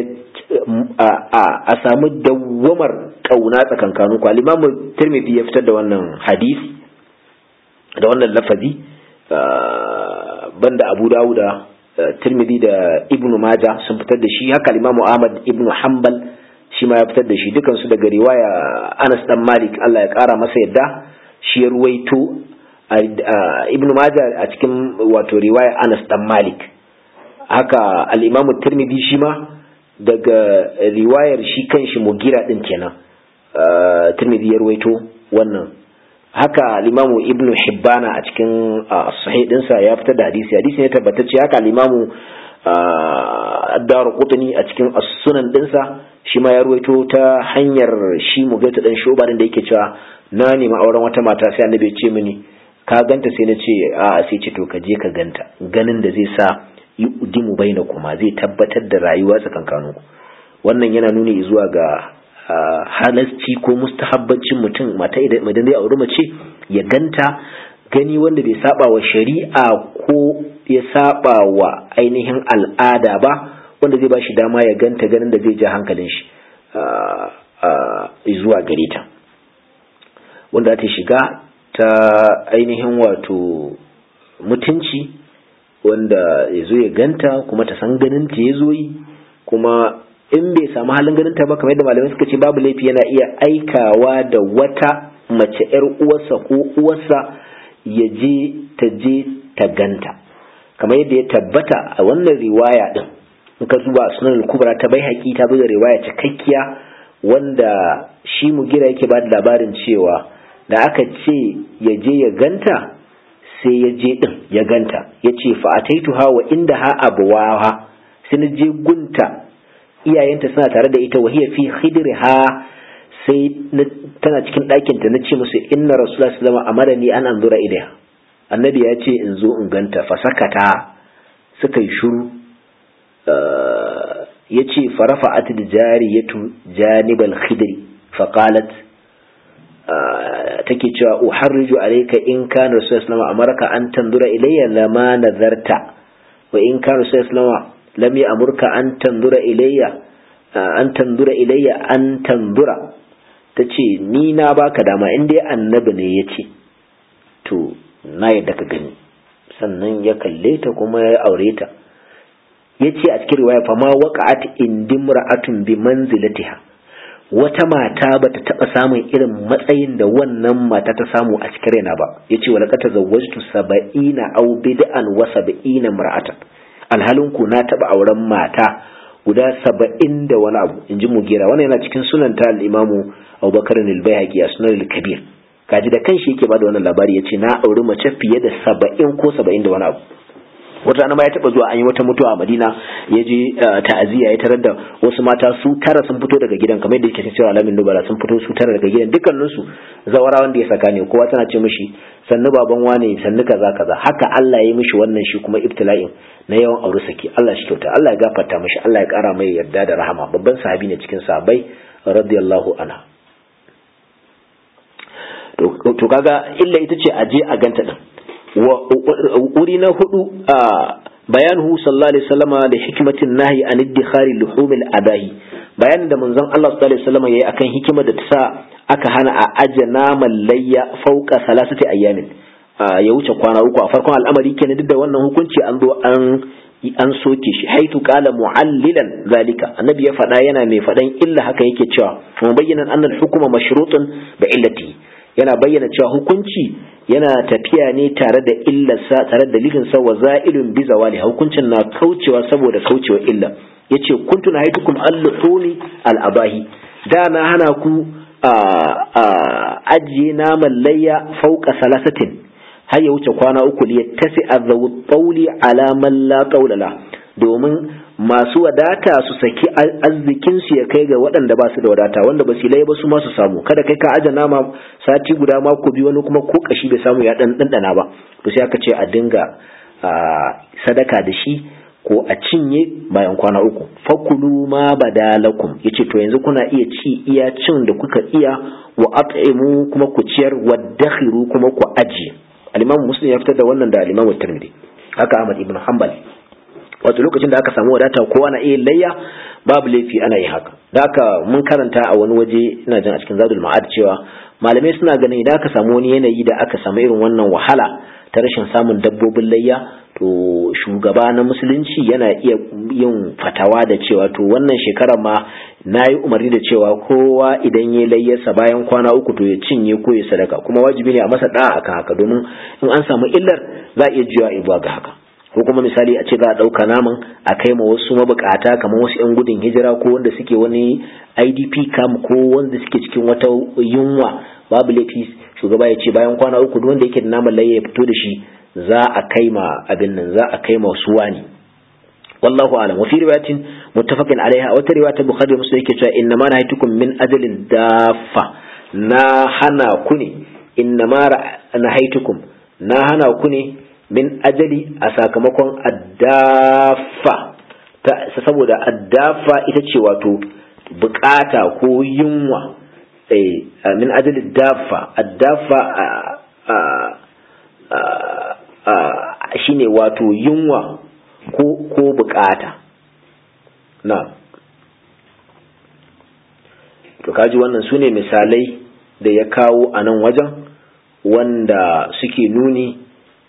a samu dawwamar kauna tsakankanin ku al-imamu tirmidhi ya fitar da wannan hadisi da wannan lafazi banda abu dawuda tirmidhi da ibnu majah sun fitar da shi haka al-imamu ahmad ibnu hanbal shi ma ya fitar da shi dukansu daga riwaya Anas dan Malik Allah ya kara masa yadda shi ya ruwaito Ibn Majah a cikin wato riwaya Anas dan Malik haka al-Imam Tirmidhi shi ma daga riwayar shi kanshi Mugira din kenan Tirmidhi ya ruwaito wannan haka al-Imam Ibn Hibbana a cikin sahih dinsa ya fitar da hadisi hadisi ne tabbatacce haka al-Imam Ad-Dar Qutni a cikin as-Sunan dinsa shi ma ya ruwaito ta hanyar shi mugaita dan shoba da yake cewa na nemi auren wata mata sai annabi ya ce mini ka ganta sai na ce a sai ce to ka je ka ganta ganin da zai sa yi udimu baina kuma zai tabbatar da rayuwa tsakankanin ku wannan yana nuni zuwa ga halasci ko mustahabbancin mutum mata idan zai auri mace ya ganta gani wanda bai saba wa shari'a ko ya saba wa ainihin al'ada ba wanda zai ba shi dama ya ganta ganin da zai ja hankalin shi zuwa gare ta wanda ta shiga ta ainihin wato mutunci wanda ya zo ya ganta kuma ta san ganin ta ya zo yi kuma in bai samu halin ganin ta ba kamar yadda malamai suka ce babu laifi yana iya aikawa da wata mace yar uwarsa ko uwarsa ya je ta je ta ganta kamar yadda ya tabbata a wannan riwaya din in ka zuba sunan kubra ta bai haƙi ta da riwaya cikakkiya wanda shi mugira yake ba da labarin cewa da aka ce ya je ya ganta sai ya je din ya ganta ya ce fa'ataitu ha wa inda ha abuwaha sai na je gunta iyayenta suna tare da ita wahiya fi khidri ha sai tana cikin ɗakinta na ce musu inna rasulullah sallallahu alaihi wasallam ni an anzura ilaiha annabi ya ce in zo in ganta fasakata suka yi shuru ya ce farafa atid jariyatu janibal khidri faqalat take cewa uharriju alayka in kana rasul sallallahu amarka an tanzura ilayya lama nazarta wa in kana rasul sallallahu lam ya'murka an tanzura ilayya an tanzura ilayya an tanzura tace ni na baka dama in dai annabi ne yace to na yadda ka gani sannan ya kalle ta kuma ya aure ta ya ce a cikin riwaya fama waqa'at indimra'atun bi manzilatiha wata mata bata taba samun irin matsayin da wannan mata ta samu a cikin raina ba yace wala qad tazawwajtu sab'ina aw bid'an wa sab'ina mar'atan alhalin ku na taba auren mata guda saba'in da wani abu in ji mugira wannan yana cikin sunan ta al-imamu abubakar al-bayhaqi a sunan al-kabir kaji da kanshi yake bada wannan labari yace na auri mace fiye da saba'in ko saba'in da wani abu wata rana ma ya taba zuwa an yi wata mutuwa a Madina ya je ta'aziyya ya tarar da wasu mata su tara sun fito daga gidan kamar yadda yake cewa alamin nubala sun fito su tara daga gidan dukkanin su zawara wanda ya saka ne kowa tana ce mishi sannu baban wane sannu kaza kaza haka Allah ya yi mishi wannan shi kuma ibtila'in na yawan aure saki Allah shi kyauta Allah ya gafarta mishi Allah ya kara mai yarda da rahama babban sahabi ne cikin sahabbai radiyallahu anha to kaga illa ita ce aje a ganta din wuri na hudu bayanuhu sallallahu alaihi wasallam da hikmatin nahi an iddikhari luhumil adahi bayanin da manzon Allah sallallahu alaihi wasallam yayi akan hikimar da ta sa aka hana a aje naman layya fauka salasati ayyamin ya wuce kwana uku a farkon al'amari kenan duk da wannan hukunci an zo an an soke shi haitu qala mu'allilan zalika annabi ya faɗa yana mai faɗan illa haka yake cewa kuma bayyana annal hukuma mashrutun bi illati yana bayyana cewa hukunci yana tafiya ne tare da illarsa tare da dalilin sa wa za'ilun bi zawali hukuncin na kaucewa saboda kaucewa illa yace kuntu na haitukum al-luhuni al-abahi da na hana ku ajiye naman layya fauka salasatin har ya wuce kwana uku ya tasi a tsauli alaman la ƙaulala domin masu wadata su saki arzikinsu ya kai ga waɗanda ba su da wadata wanda ba su ba su ma su samu kada kai ka aje nama sati guda mako biyu wani kuma ko kashi bai samu ya ɗan ɗanɗana ba to sai aka ce a dinga sadaka da shi ko a cinye bayan kwana uku fakulu ma badalakum yace to yanzu kuna iya ci iya cin da kuka iya wa at'imu kuma ku ciyar wa dakhiru kuma ku ajiye al-imam muslim ya fitar da wannan da al-imam tirmidhi haka ahmad ibn hanbal wato lokacin da aka samu wadata kowa na iya layya babu laifi ana yin haka da haka mun karanta a wani waje ina jin a cikin zadul ma'ad cewa malamai suna ganin idan aka samu wani yanayi da aka samu irin wannan wahala ta rashin samun dabbobin layya to shugaba na musulunci yana iya yin fatawa da cewa to wannan shekarar ma na yi umarni da cewa kowa idan ya layyarsa bayan kwana uku to ya cinye ko ya sadaka kuma wajibi ne a masa da'a akan haka domin in an samu illar za a iya juya ibuwa ga haka ko kuma misali a ce za a ɗauka naman a kai ma wasu mabukata kamar wasu 'yan gudun hijira ko wanda suke wani idp camp ko wanda suke cikin wata yunwa babu laifi shugaba ya ce bayan kwana uku duk wanda yake da naman layya ya fito da shi za a kai ma abin nan za a kai ma su wani wallahu alam wa fi riwayatin muttafaqin alaiha wata riwaya ta bukhari muslim yake cewa inna ma nahaytukum min ajalin dafa na hana ku ne inna ma nahaytukum na hana ku ne min ajali a sakamakon addafa ta saboda addafa ita ce wato bukata ko yunwa eh min ajali dafa addafa shine wato yunwa ko ko bukata na to kaji wannan su ne misalai da ya kawo a nan wajen wanda suke nuni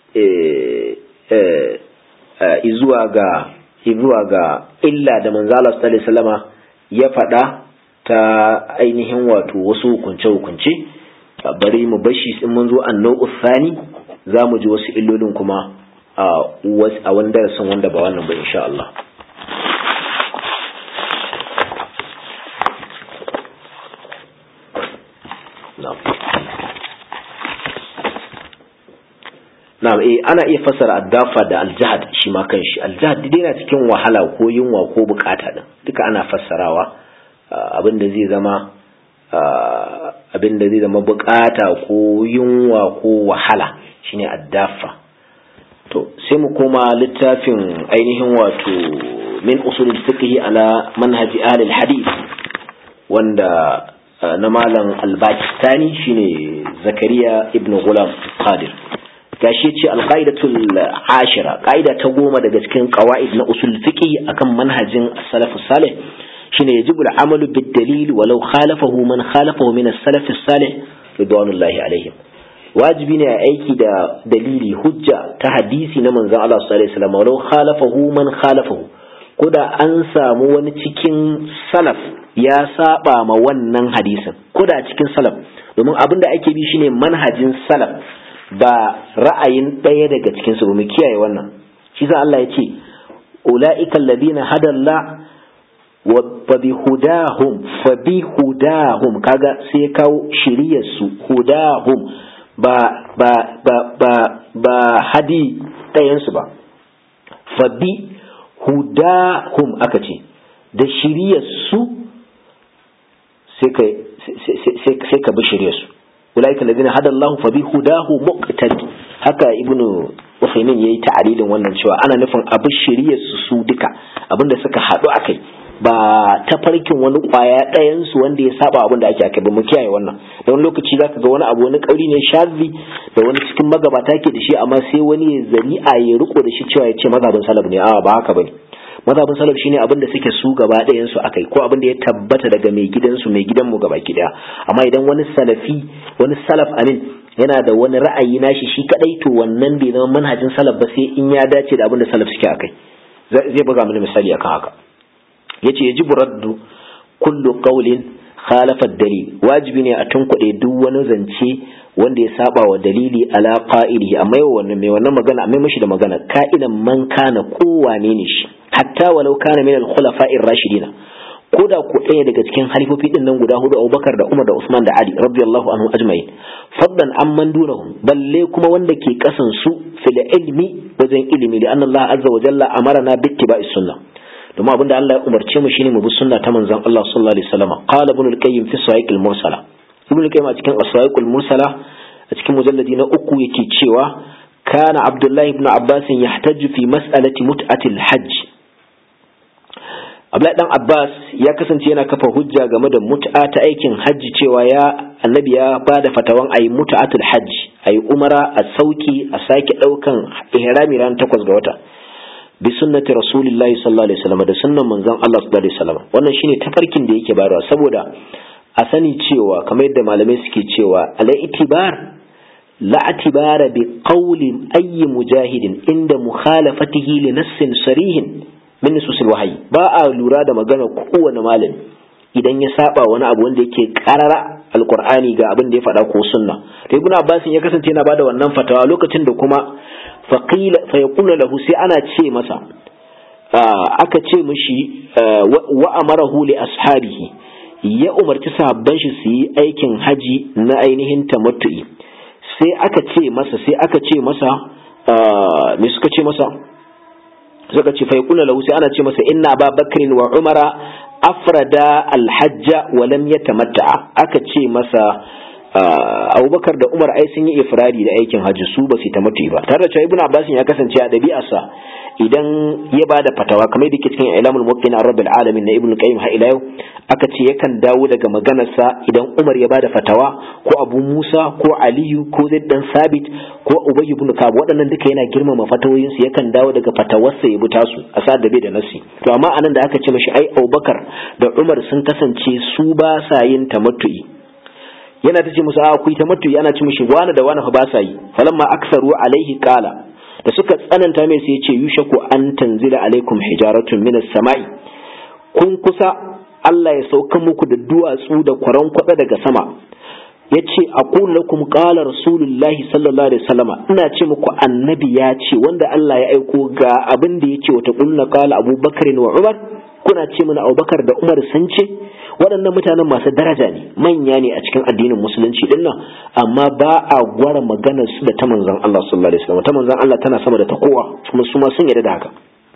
izuwa ga izuwa ga illa da manzala sallallahu salama ya faɗa ta ainihin wato wasu hukunce-hukunce bari mu bashi in mun zo annau Sani za mu ji wasu illolin kuma a wani darasin wanda ba wannan ba insha Allah na'am eh ana iya fassara addafa da aljahad shi ma kanshi aljahad dai yana cikin wahala ko yunwa ko bukata din duka ana fassarawa abin da zai zama abin da zai zama bukata ko yunwa ko wahala shine addafa to sai mu koma littafin ainihin wato min usulul fiqh ala manhaji ahli hadith wanda na malam al-Pakistani shine Zakariya ibn Ghulam Qadir gashi ce alqaidatul ashira qaida ta goma daga cikin qawaid na usul fiqh akan manhajin salaf salih shine yajibu al-amalu bid dalil walau khalafahu man khalafahu min as-salaf salih ridwanullahi alaihim wajibi ne a aiki da dalili hujja ta hadisi na manzon Allah sallallahu alaihi wasallam walau khalafahu man khalafahu ko da an samu wani cikin salaf ya saba ma wannan hadisin ko da cikin salaf domin abin da ake bi shine manhajin salaf ba ra'ayin ɗaya daga cikin su mu kiyaye wannan shi sa Allah ya ce ulaika alladhina hadalla wa bi hudahum fa bi hudahum kaga sai kawo shiriyar su hudahum ba ba ba ba ba hadi ɗayan su ba fa bi hudahum aka ce da shiriyar su sai ka sai ka bi shiriyar su ulaika alladhina hada Allah fa bi hudahu muqtadi haka ibnu Uthaymeen yayi ta'arilin wannan cewa ana nufin abu shiriyar su su duka abinda suka hadu akai ba ta farkin wani kwaya ɗayan su wanda ya saba abin da ake akai ba mu kiyaye wannan da wani lokaci zaka ga wani abu wani kauri ne shazi da wani cikin magabata ke da shi amma sai wani ya zari'a ya riko da shi cewa ya ce mazhabin salaf ne a ba haka bane mazhabin salaf shine abin da suke su gaba ɗayan su akai ko abin da ya tabbata daga mai gidansu mai gidanmu gaba ki daya amma idan wani salafi wani salaf amin yana da wani ra'ayi nashi shi kadai to wannan bai zama manhajin salaf ba sai in ya dace da abin da salaf suke akai zai buga mana misali akan haka yace yajibu raddu kullu qawlin khalafa dalil wajibi ne a tunkuɗe duk wani zance wanda ya saba wa dalili ala qa'ilihi amma yau wannan mai wannan magana amma mashi da magana ka'idan man kana kowane ne shi hatta walau kana min al-khulafa'ir rashidina ko da ko ɗaya daga cikin halifofi din nan guda hudu Abubakar da Umar da Usman da Ali radiyallahu anhu ajma'in fadlan amman dunahum balle kuma wanda ke kasan su fil ilmi wajen ilimi da anna Allah azza wa jalla amarna bi ittiba'i sunnah domin abinda Allah ya umarce mu shine mu bi sunna ta manzon Allah sallallahu alaihi wasallam qala ibn al-qayyim fi sahiq al-mursala ibn al-qayyim a cikin as-sahiq al-mursala a cikin mujalladi na uku yake cewa kana abdullahi ibn abbas yahtaju fi mas'alati mut'atil hajj Abdullahi dan Abbas ya kasance yana kafa hujja game da mut'a ta aikin hajji cewa ya annabi ya ba da fatawan ayi mut'atul hajj ayi umara a sauki a sake daukan ihrami ran takwas ga wata bi sunnati rasulillahi sallallahu alaihi wasallam da sunnan manzon Allah sallallahu alaihi wasallam wannan shine tafarkin da yake bayarwa saboda a sani cewa kamar yadda malamai suke cewa ala itibar la atibara bi qawli ayyi mujahidin inda mukhalafatihi li nassin sarihin min nususil wahyi ba a lura da magana kowane malami idan ya saba wani abu wanda yake karara alqur'ani ga abin da ya faɗa ko sunna to ibnu abbas ya kasance yana bada wannan fatawa lokacin da kuma faqila fa yaqulu lahu sai ana ce masa aka ce mishi wa amarahu li ashabihi ya umarci sahabban shi su yi aikin haji na ainihin tamattu'i sai aka ce masa sai aka ce masa me suka ce masa suka ce fa yaqulu lahu sai ana ce masa inna ababakrin wa umara afrada alhajja wa lam yatamatta aka ce masa abubakar da umar ai sun yi ifradi da aikin hajji su ba su tamattu ba tare da cewa ibnu abbas ya kasance a ɗabi'arsa idan ya ba da fatawa kamar yadda ke cikin ilamul muqin an rabbil alamin na ibnu qayyim har ila yau aka ce yakan dawo daga maganarsa idan umar ya ba da fatawa ko abu musa ko aliyu ko zaid dan sabit ko ubay ibn kab waɗannan duka yana girmama fatawoyin su yakan dawo daga fatawarsa ya bi tasu a sa da bai da nasi to amma anan da aka ce mashi ai abubakar da umar sun kasance su ba sa yin tamattu'i yana ta ce musu a ku ta matu ana ci mishi wani da wani fa ba sa yi falamma aksaru alaihi qala da suka tsananta mai sai ya ce yushaku an tanzila alaikum hijaratun minas sama'i kun kusa Allah ya sauka muku da duwatsu da kwaran kwada daga sama ya ce aqul lakum qala rasulullahi sallallahu alaihi wasallama ina ce muku annabi ya ce wanda Allah ya aiko ga abin da yake wata kulna qala abubakar wa umar kuna ce mana abubakar da umar sun ce waɗannan mutanen masu daraja ne manya ne a cikin addinin musulunci din nan amma ba a gwara maganar su da ta manzon Allah sallallahu alaihi wasallam ta manzon Allah tana sama da ta kowa kuma su ma sun yarda da haka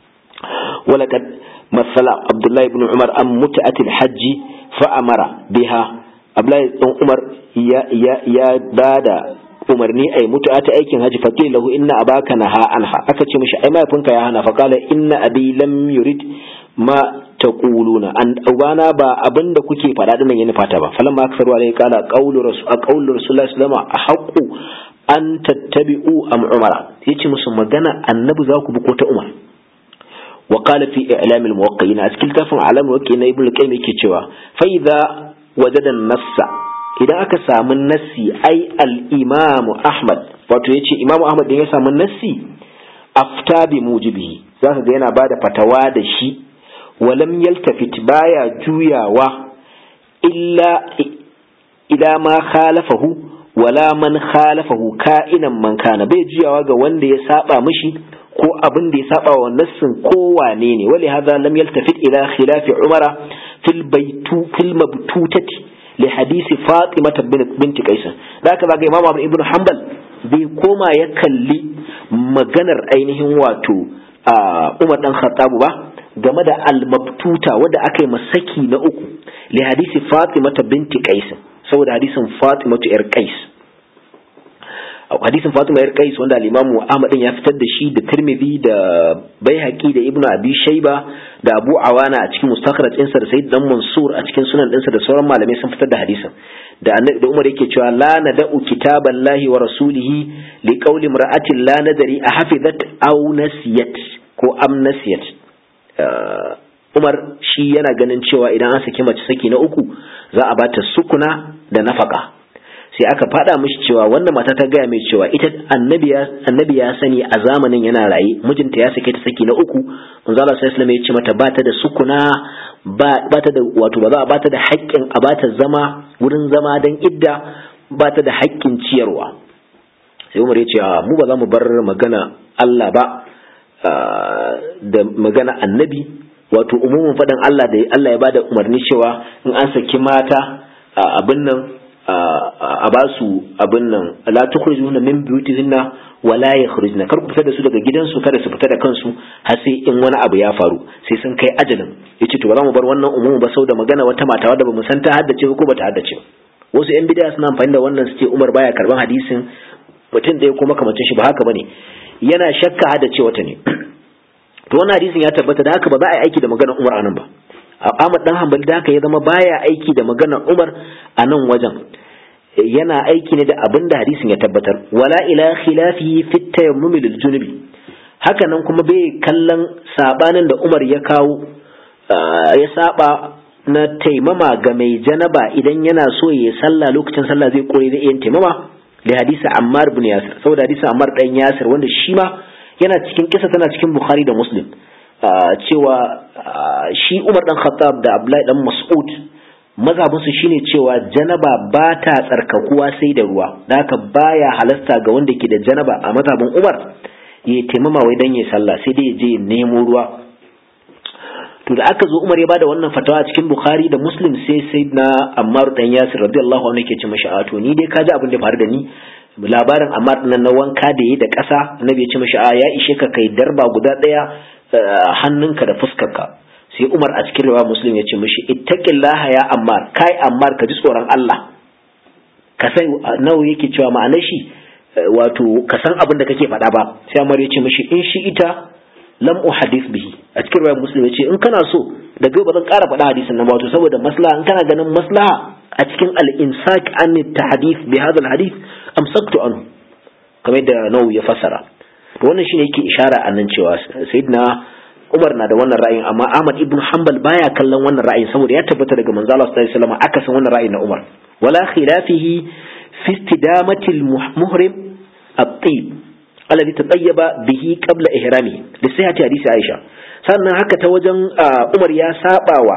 walaqad masala Abdullahi ibn Umar an mut'atil hajji fa amara biha Abdullahi ibn Umar ya ya ya bada umarni ai mutu'a ta aikin haji fa lahu inna abaka naha anha aka ce mishi ai mahaifinka ya hana fa qala inna abi lam yurid ma taquluna an ubana ba abinda kuke faɗa dinnan ya nufata ba falan ma aksaru alai qala qawlu rasul qawlu rasulullahi sallallahu alaihi wasallam an tattabi'u am umara yace musu magana annabi za ku bi ko ta umar wa qala fi i'lam al muwaqqi'in a cikin tafin alam muwaqqi'in na ibnu qayyim yake cewa fa idza wajada an-nassa idan aka samu nassi ai al-imam ahmad wato yace imam ahmad din ya samu nassi afta bi mujibihi zaka ga yana bada fatawa da shi walam yaltafit baya juyawa illa ila ma khalafahu wala man khalafahu ka'inan man kana bai juyawa ga wanda ya saba mishi ko abin da ya saba wa nassin ko wane ne wali hadha lam yaltafit ila khilafi umara fil baitu fil mabtutati li hadisi fatima binti qais da haka zaga imam ibn hanbal bai koma ya kalli maganar ainihin wato umar dan khattab ba game da al-mabtuta wadda aka yi masaki na uku li hadisi fatima binti qais saboda hadisin fatima yar qais hadisin Fatima yar Qais wanda al-Imam Ahmad din ya fitar da shi da Tirmidhi da Baihaqi da Ibn Abi Shayba da Abu Awana a cikin mustakhraj ɗinsa da Sayyid Dan Mansur a cikin sunan ɗinsa da sauran malamai sun fitar da hadisin da annabi da Umar yake cewa la nada'u kitaballahi wa rasulihi li qawli imra'atin la nadari a hafizat aw nasiyat ko am nasiyat Umar shi yana ganin cewa idan an saki mace saki na uku za a bata sukuna da nafaka sai aka faɗa mishi cewa wannan mata ta gaya mai cewa ita annabi ya sani a zamanin yana raye mijinta ya sake ta saki na uku manzo Allah sallallahu alaihi ya ce mata ba ta da sukuna ba ta da wato ba za a bata da haƙƙin a bata zama wurin zama dan idda ba ta da haƙƙin ciyarwa sai Umar ya ce mu ba za mu bar magana Allah ba da magana annabi wato umumin faɗin Allah da Allah ya bada umarni cewa in an saki mata abin nan a ba su abin nan la tukhrijuna min buyutihinna wa la yakhrujna kar ku fita da su daga gidansu kada su fita da kansu har sai in wani abu ya faru sai sun kai ajalin yace to ba za mu bar wannan umumin ba sau da magana wata mata wadda bamu san ta haddace ko bata haddace wasu yan bid'a suna amfani da wannan su ce Umar baya karban hadisin mutum ɗaya ko makamacin shi ba haka bane yana shakka haddace wata ne to wannan hadisin ya tabbata da haka ba za a yi aiki da maganar Umar anan ba Ahmad dan Hanbali da haka ya zama baya aiki da maganar Umar a nan wajen yana aiki ne da abin da hadisin ya tabbatar wala ila khilafihi fi tayammum lil junubi haka nan kuma bai kallon sabanin da Umar ya kawo ya saba na taimama ga mai janaba idan yana so ya sallah lokacin sallah zai kore da yin taimama da hadisi Ammar ibn Yasir saboda hadisi Ammar dan Yasir wanda shi ma yana cikin kisa tana cikin Bukhari da Muslim cewa shi Umar dan Khattab da Abdullahi dan Mas'ud mazhabinsu shine cewa janaba ba ta tsarkakuwa sai da ruwa da haka baya halasta ga wanda ke da janaba a mazhabin Umar ya taimama wai dan ya sallah sai dai ya je nemo ruwa to da aka zo Umar ya bada wannan fatawa a cikin Bukhari da Muslim sai sai na Ammar dan Yasir radiyallahu anhu yake ce mashi a to ni dai ka ji abin da faru da ni labarin Ammar nan na wanka da yi da ƙasa annabi ya ce mashi a ya ishe ka kai darba guda ɗaya hannunka da fuskarka sai Umar a cikin riwaya Muslim ya ce mashi ittaqillaha ya Ammar kai Ammar ka ji tsoron Allah ka san nawa yake cewa ma'anar shi wato ka san abin da kake faɗa ba sai Ammar ya ce mashi in shi ita lam uhadith bihi a cikin riwayar muslim yace in kana so daga ba zan ƙara faɗa hadisin nan ba wato saboda maslaha in kana ganin maslaha a cikin al-imsak an tahdith bi hadha al-hadith amsaktu anhu kamar yadda nawu ya fassara to wannan shine yake ishara a nan cewa sayyidina Umar na da wannan ra'ayin amma Ahmad ibn Hanbal baya kallon wannan ra'ayin saboda ya tabbata daga manzo Allah sallallahu alaihi wasallam aka san wannan ra'ayin na Umar wala khilafihi fi istidamati al-muhrim at-tayyib alladhi tatayyaba bihi qabla ihrami da sai hadisi Aisha sannan haka ta wajen Umar ya sabawa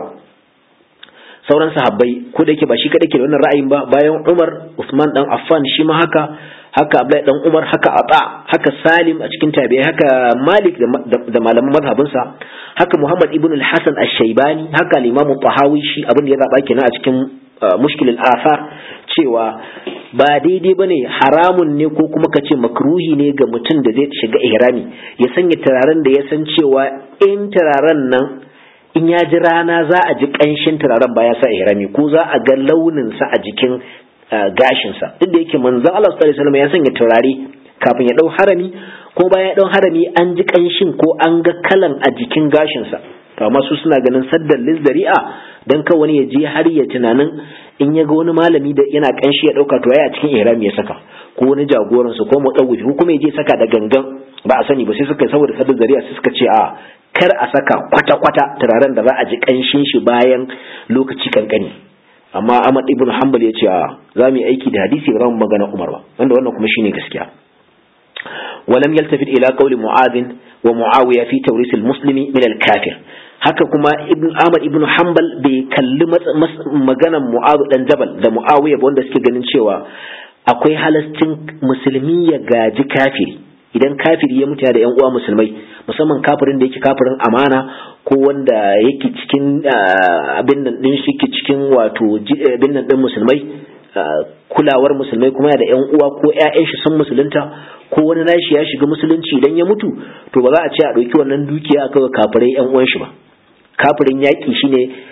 sauran sahabbai ko da yake ba shi kadai ke da wannan ra'ayin ba bayan Umar Usman dan Affan shi ma haka haka Abdullahi dan Umar haka Ata haka Salim a cikin tabi'ai haka Malik da malaman mazhabinsa haka Muhammad ibn al-Hasan ash-Shaybani haka al-Imam Tahawi shi abin da ya zaba kenan a cikin mushkil al-athar cewa ba daidai ba ne haramun ne ko kuma ka ce makruhi ne ga mutum da zai shiga ihrami ya sanya turaren da ya san cewa in turaren nan in ya ji rana za a ji ƙanshin turaren ba ya sa ihrami ko za a ga launinsa a jikin gashinsa duk da yake manzon Allah sallallahu alaihi wasallam ya sanya turare kafin ya dau harami ko bayan ya dau harami an ji ƙanshin ko an ga kalan a jikin gashinsa to amma su suna ganin saddan lizzari'a dan ka wani ya je har ya tunanin in ya ga wani malami da yana kanshi ya dauka to yayi a cikin ihrami ya saka ko wani jagoran su ko mutawwi ko kuma ya je saka da gangan ba a sani ba sai suka saboda saddan zari'a sai suka ce a kar a saka kwata kwata turaren da za a ji kanshin shi bayan lokaci kankani amma Ahmad ibn Hanbal ya ce a za mu yi aiki da hadisi ba za mu magana Umar ba wanda wannan kuma shine gaskiya ولم يلتفت إلى قول معاذ ومعاوية في توريث المسلم من الكافر haka kuma ibn Ahmad ibn Hanbal bai kalli maganan Mu'adh dan Jabal da Muawiya wanda suke ganin cewa akwai halastin musulmi ya gaji kafiri idan kafiri ya mutu da yan uwa musulmai musamman kafirin da yake kafirin amana ko wanda yake cikin abin nan din shi ke cikin wato abin nan din musulmai kulawar musulmai kuma da yan uwa ko ƴaƴan shi sun musulunta ko wani nashi ya shiga musulunci idan ya mutu to ba za a ce a ɗauki wannan dukiya a kawai kafirai yan uwan shi ba kafirin yaƙi shine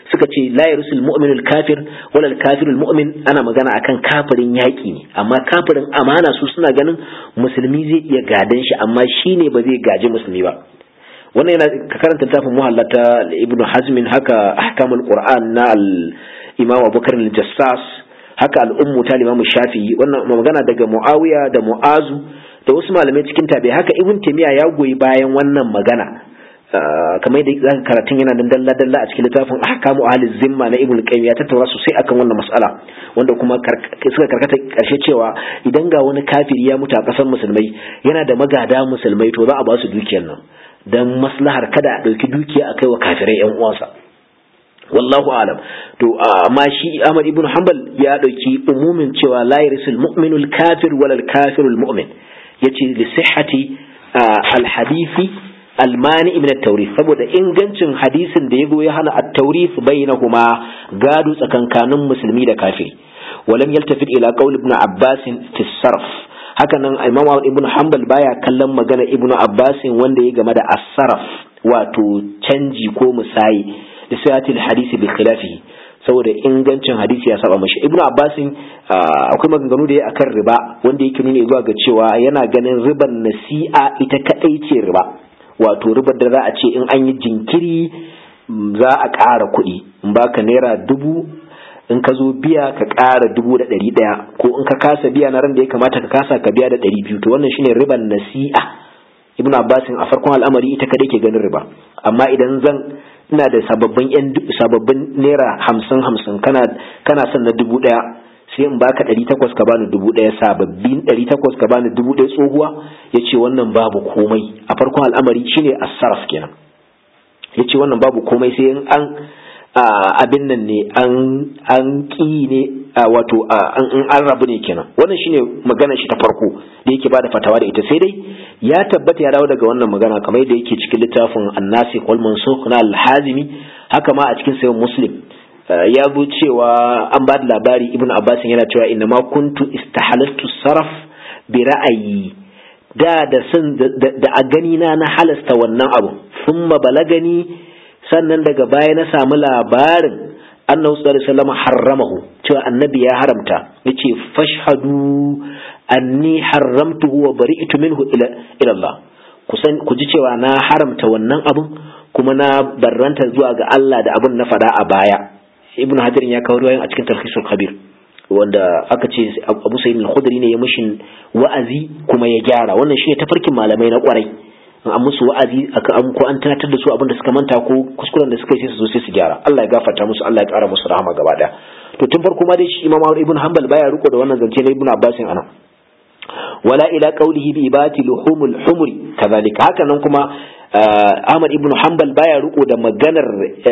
suka ce la yarsul mu'minul kafir wala kafirul mu'min ana magana akan kafirin yaƙi ne amma kafirin amana su suna ganin musulmi zai iya gadan shi amma shine ba zai gaji musulmi ba wannan yana ka karanta tafin muhallata ibn hazmin haka ahkamul qur'an na al imam abubakar al-jassas haka al-ummu ta imam shafi'i wannan magana daga muawiya da mu'azu da wasu malamai cikin tabi haka ibn taymiya ya goyi bayan wannan magana kamar da zaka karatun yana dan dalla dalla a cikin littafin ahkamu ahli zimma na ibn qayyim ya tattaura sosai akan wannan mas'ala wanda kuma suka karkata karshe cewa idan ga wani kafiri ya mutu a kasar musulmai yana da magada musulmai to za a ba su dukiyar nan dan maslahar kada a ɗauki dukiya a kai wa kafirai yan uwansa wallahu alam to amma shi Ahmad ibn Hanbal ya ɗauki umumin cewa la yarisul mu'minul kafir wal kafirul mu'min yace li sihhati al hadisi al mani min at tawrith saboda ingancin hadisin da yago ya hana at tawrith bainahuma gado tsakankanin musulmi da kafiri ولم يلتفت إلى قول ابن عباس في الصرف haka nan imam ibn hanbal baya kallon magana ibn abbas wanda ya game da asaraf wato canji ko musayi da sayatil hadisi bi khilafihi saboda ingancin hadisi ya saba mashi ibn abbas akwai maganganu da ya akan riba wanda yake nuna zuwa ga cewa yana ganin riban nasi'a ita kadai ce riba wato ribar da za a ce in an yi jinkiri za a ƙara kuɗi in baka naira dubu in ka zo biya ka ƙara dubu da ɗari ɗaya ko in ka kasa biya na ran da ya kamata ka kasa ka biya da ɗari biyu to wannan shine riban nasi'a ibnu abbasin a farkon al'amari ita kadai ke ganin riba amma idan zan ina da sababbin yan sababbin naira hamsin hamsin kana kana son na dubu ɗaya sai in baka ɗari takwas ka bani dubu ɗaya sababbin ɗari takwas ka bani dubu ɗaya tsohuwa ya ce wannan babu komai a farkon al'amari shine asaraf kenan ya ce wannan babu komai sai in an abin nan ne an ƙi ne wato an rabu ne kenan wannan shine magana shi ta farko da yake bada fatawa da ita sai dai ya tabbata ya dawo daga wannan magana kamar yadda yake cikin littafin annasi wal mansukh na al-hazimi haka ma a cikin sayyid muslim ya zo cewa an ba da labari ibn abbas yana cewa inna ma kuntu istahalaltu saraf bi ra'ayi da da sun da a gani na na halasta wannan abu thumma balagani sannan daga baya na samu labarin annabi sallallahu alaihi wasallam harramahu cewa annabi ya haramta yace fashhadu anni haramtuhu wa bari'tu minhu ila ila Allah kusan ku ji cewa na haramta wannan abun kuma na barranta zuwa ga Allah da abun na fada a baya ibnu hajar ya kawo ruwayan a cikin tarhisul khabir wanda aka ce abu sa'id al-khudri ne ya mishin wa'azi kuma ya gyara wannan shine tafarkin malamai na kwarai an musu wa'azi an ko an tunatar da su abin da suka manta ko kuskuren da suka yi sai su zo sai su gyara Allah ya gafarta musu Allah ya kara musu rahama gaba daya to tun farko ma dai shi Imam Ibn Hanbal baya riko da wannan zance na Ibn Abbas ana wala ila qawlihi bi ibati luhumul humri kazalika haka nan kuma Ahmad ibn Hanbal baya riko da maganar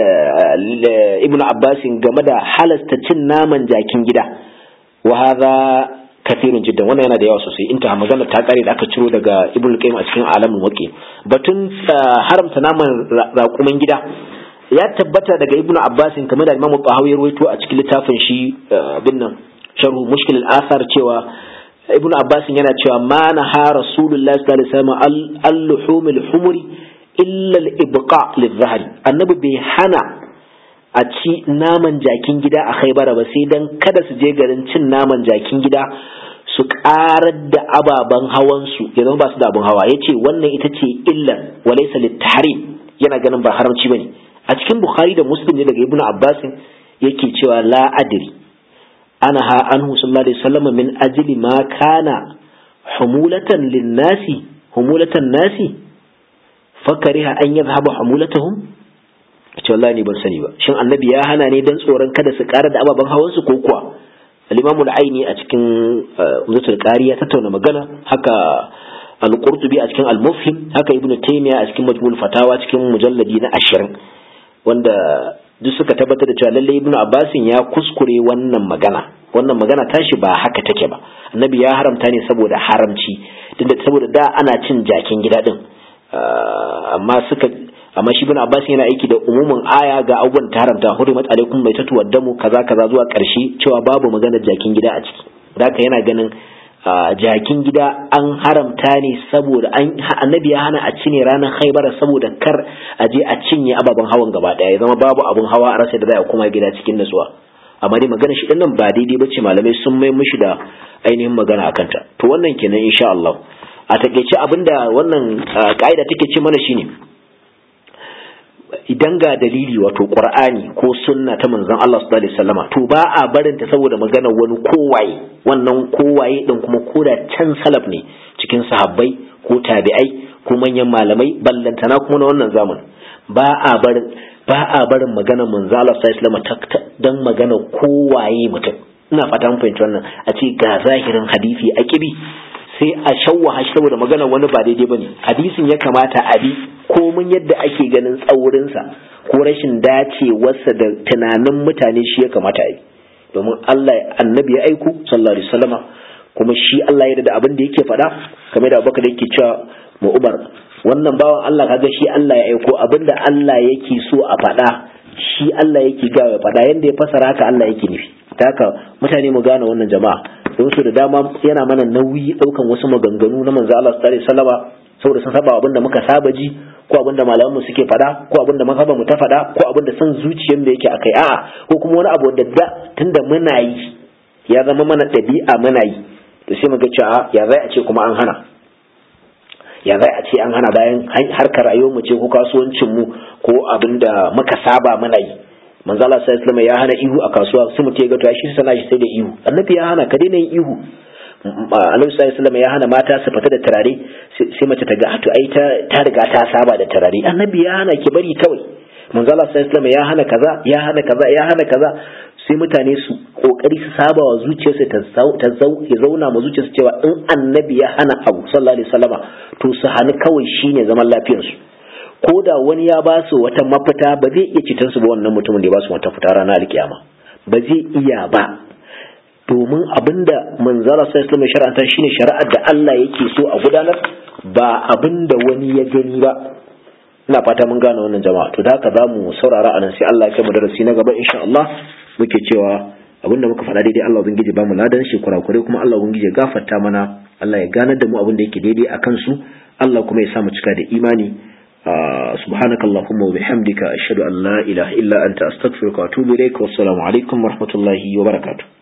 Ibn Abbas game da halasta cin naman jakin gida wa hadha kathirun jiddan wannan yana da yawa sosai inta magana ta kare da aka ciro daga ibnu qayyim a cikin alamin waqi batun haramta naman raƙuman gida ya tabbata daga ibnu abbas kamar da imamu tahawi ya rawaito a cikin littafin shi bin nan sharhu mushkil al-athar cewa ibnu abbas yana cewa ma naha rasulullahi sallallahu alaihi wasallam al-luhum al-humri illa al-ibqa liz-zahri annabi bai hana a ci naman jakin gida a khaibara ba sai dan kada su je garin cin naman jakin gida su karar da ababen hawansu ya zama ba su da abin hawa ya ce wannan ita ce illar walaisa littahrim yana ganin ba haramci ba ne a cikin bukhari da muslim ne daga ibnu abbas yake cewa la adri ana ha anhu sallallahu alaihi wasallam min ajli ma kana humulatan linnasi humulatan nasi fakariha an yadhhabu humulatuhum ce wallahi ni ban sani ba shin annabi ya hana ne dan tsoron kada su ƙara da ababen hawan su ko kuwa al-imam al-aini a cikin umdatul qari ya tattauna magana haka al-qurtubi a cikin al-mufhim haka ibnu taymiya a cikin majmu'ul fatawa cikin mujalladi na 20 wanda duk suka tabbatar da cewa lalle ibnu abbasin ya kuskure wannan magana wannan magana tashi ba haka take ba annabi ya haramta ne saboda haramci tunda saboda da ana cin jakin gida din amma suka amma shi bin abbas yana aiki da umumin aya ga abubuwan ta haramta hurimat alaikum mai tatu waddamu kaza kaza zuwa karshe cewa babu magana jakin gida a ciki da haka yana ganin jakin gida an haramta ne saboda annabi ya hana a cine ranar haibara saboda kar a je a cinye ababen hawan gaba daya ya zama babu abun hawa a rasa da za a kuma gida cikin nutsuwa amma dai magana shi nan ba daidai bace malamai sun mai mishi da ainihin magana akan ta to wannan kenan insha Allah a takeice abinda wannan ka'ida take ce mana shine idan ga dalili wato qur'ani ko sunna ta manzon Allah sallallahu alaihi wasallama to ba a barin ta saboda magana wani kowaye wannan kowaye din kuma koda can salaf ne cikin sahabbai ko tabi'ai ko manyan malamai ballantana kuma na wannan zaman ba a barin ba a barin magana manzon Allah sallallahu alaihi wasallama dan magana kowaye mutum ina fata mun fahimci wannan a ce ga zahirin hadisi a kibi sai a shawwaha shi saboda magana wani ba daidai bane hadisin ya kamata a bi komin yadda ake ganin tsaurinsa ko rashin dacewarsa da tunanin mutane shi ya kamata a yi domin Allah annabi ya aiku sallallahu alaihi wasallama kuma shi Allah ya da abin da yake faɗa kamar da Abubakar yake cewa mu Umar wannan bawan Allah kaga shi Allah ya aiko abin da Allah yake so a faɗa shi Allah yake ga ya faɗa yanda ya fasara haka Allah yake nufi haka mutane mu gane wannan jama'a don su da dama yana mana nauyi daukan wasu maganganu na manzo Allah sallallahu alaihi wasallama saboda sun saba abinda muka saba ji ko abinda malamanmu suke fada ko abinda mazhaban mu ta fada ko abinda san zuciyar mu yake akai a'a ko kuma wani abu da da tunda muna yi ya zama mana dabi'a muna yi to sai muga cewa ya zai a ce kuma an hana ya zai a ce an hana bayan harkar rayuwar mu ce ko kasuwancin mu ko abinda muka saba muna yi manzo Allah sallallahu alaihi ya hana ihu a kasuwa sai mutum ya ga to shi sana shi sai da ihu annabi ya hana ka daina yin ihu annabi sallallahu alaihi ya hana mata su fita da turare sai mace ta ga to ai ta ta riga ta saba da turare annabi ya hana ki bari kawai manzo Allah sallallahu alaihi ya hana kaza ya hana kaza ya hana kaza sai mutane su kokari su saba wa zuciyarsu ta ta ya zauna ma zuciyarsu cewa in annabi ya hana abu sallallahu alaihi wasallama to su hani kawai shine zaman lafiyarsu ko da wani ya ba su wata mafita ba zai iya citar su ba wannan mutumin da ya ba su wata fita ranar alkiyama ba zai iya ba domin abinda manzala sai islam shar'anta shine shari'ar da Allah yake so a gudanar ba abinda wani ya gani ba ina fata mun gane wannan jama'a to da haka za mu saurara a nan sai Allah ya kai mu darasi na gaba insha Allah muke cewa abinda muka faɗa daidai Allah ubangiji ba mu ladan shi kurakure kuma Allah ubangiji ya gafarta mana Allah ya ganar da mu abin da yake daidai a kansu Allah kuma ya sa mu cika da imani سبحانك اللهم وبحمدك أشهد أن لا إله إلا أنت أستغفرك وأتوب إليك والسلام عليكم ورحمة الله وبركاته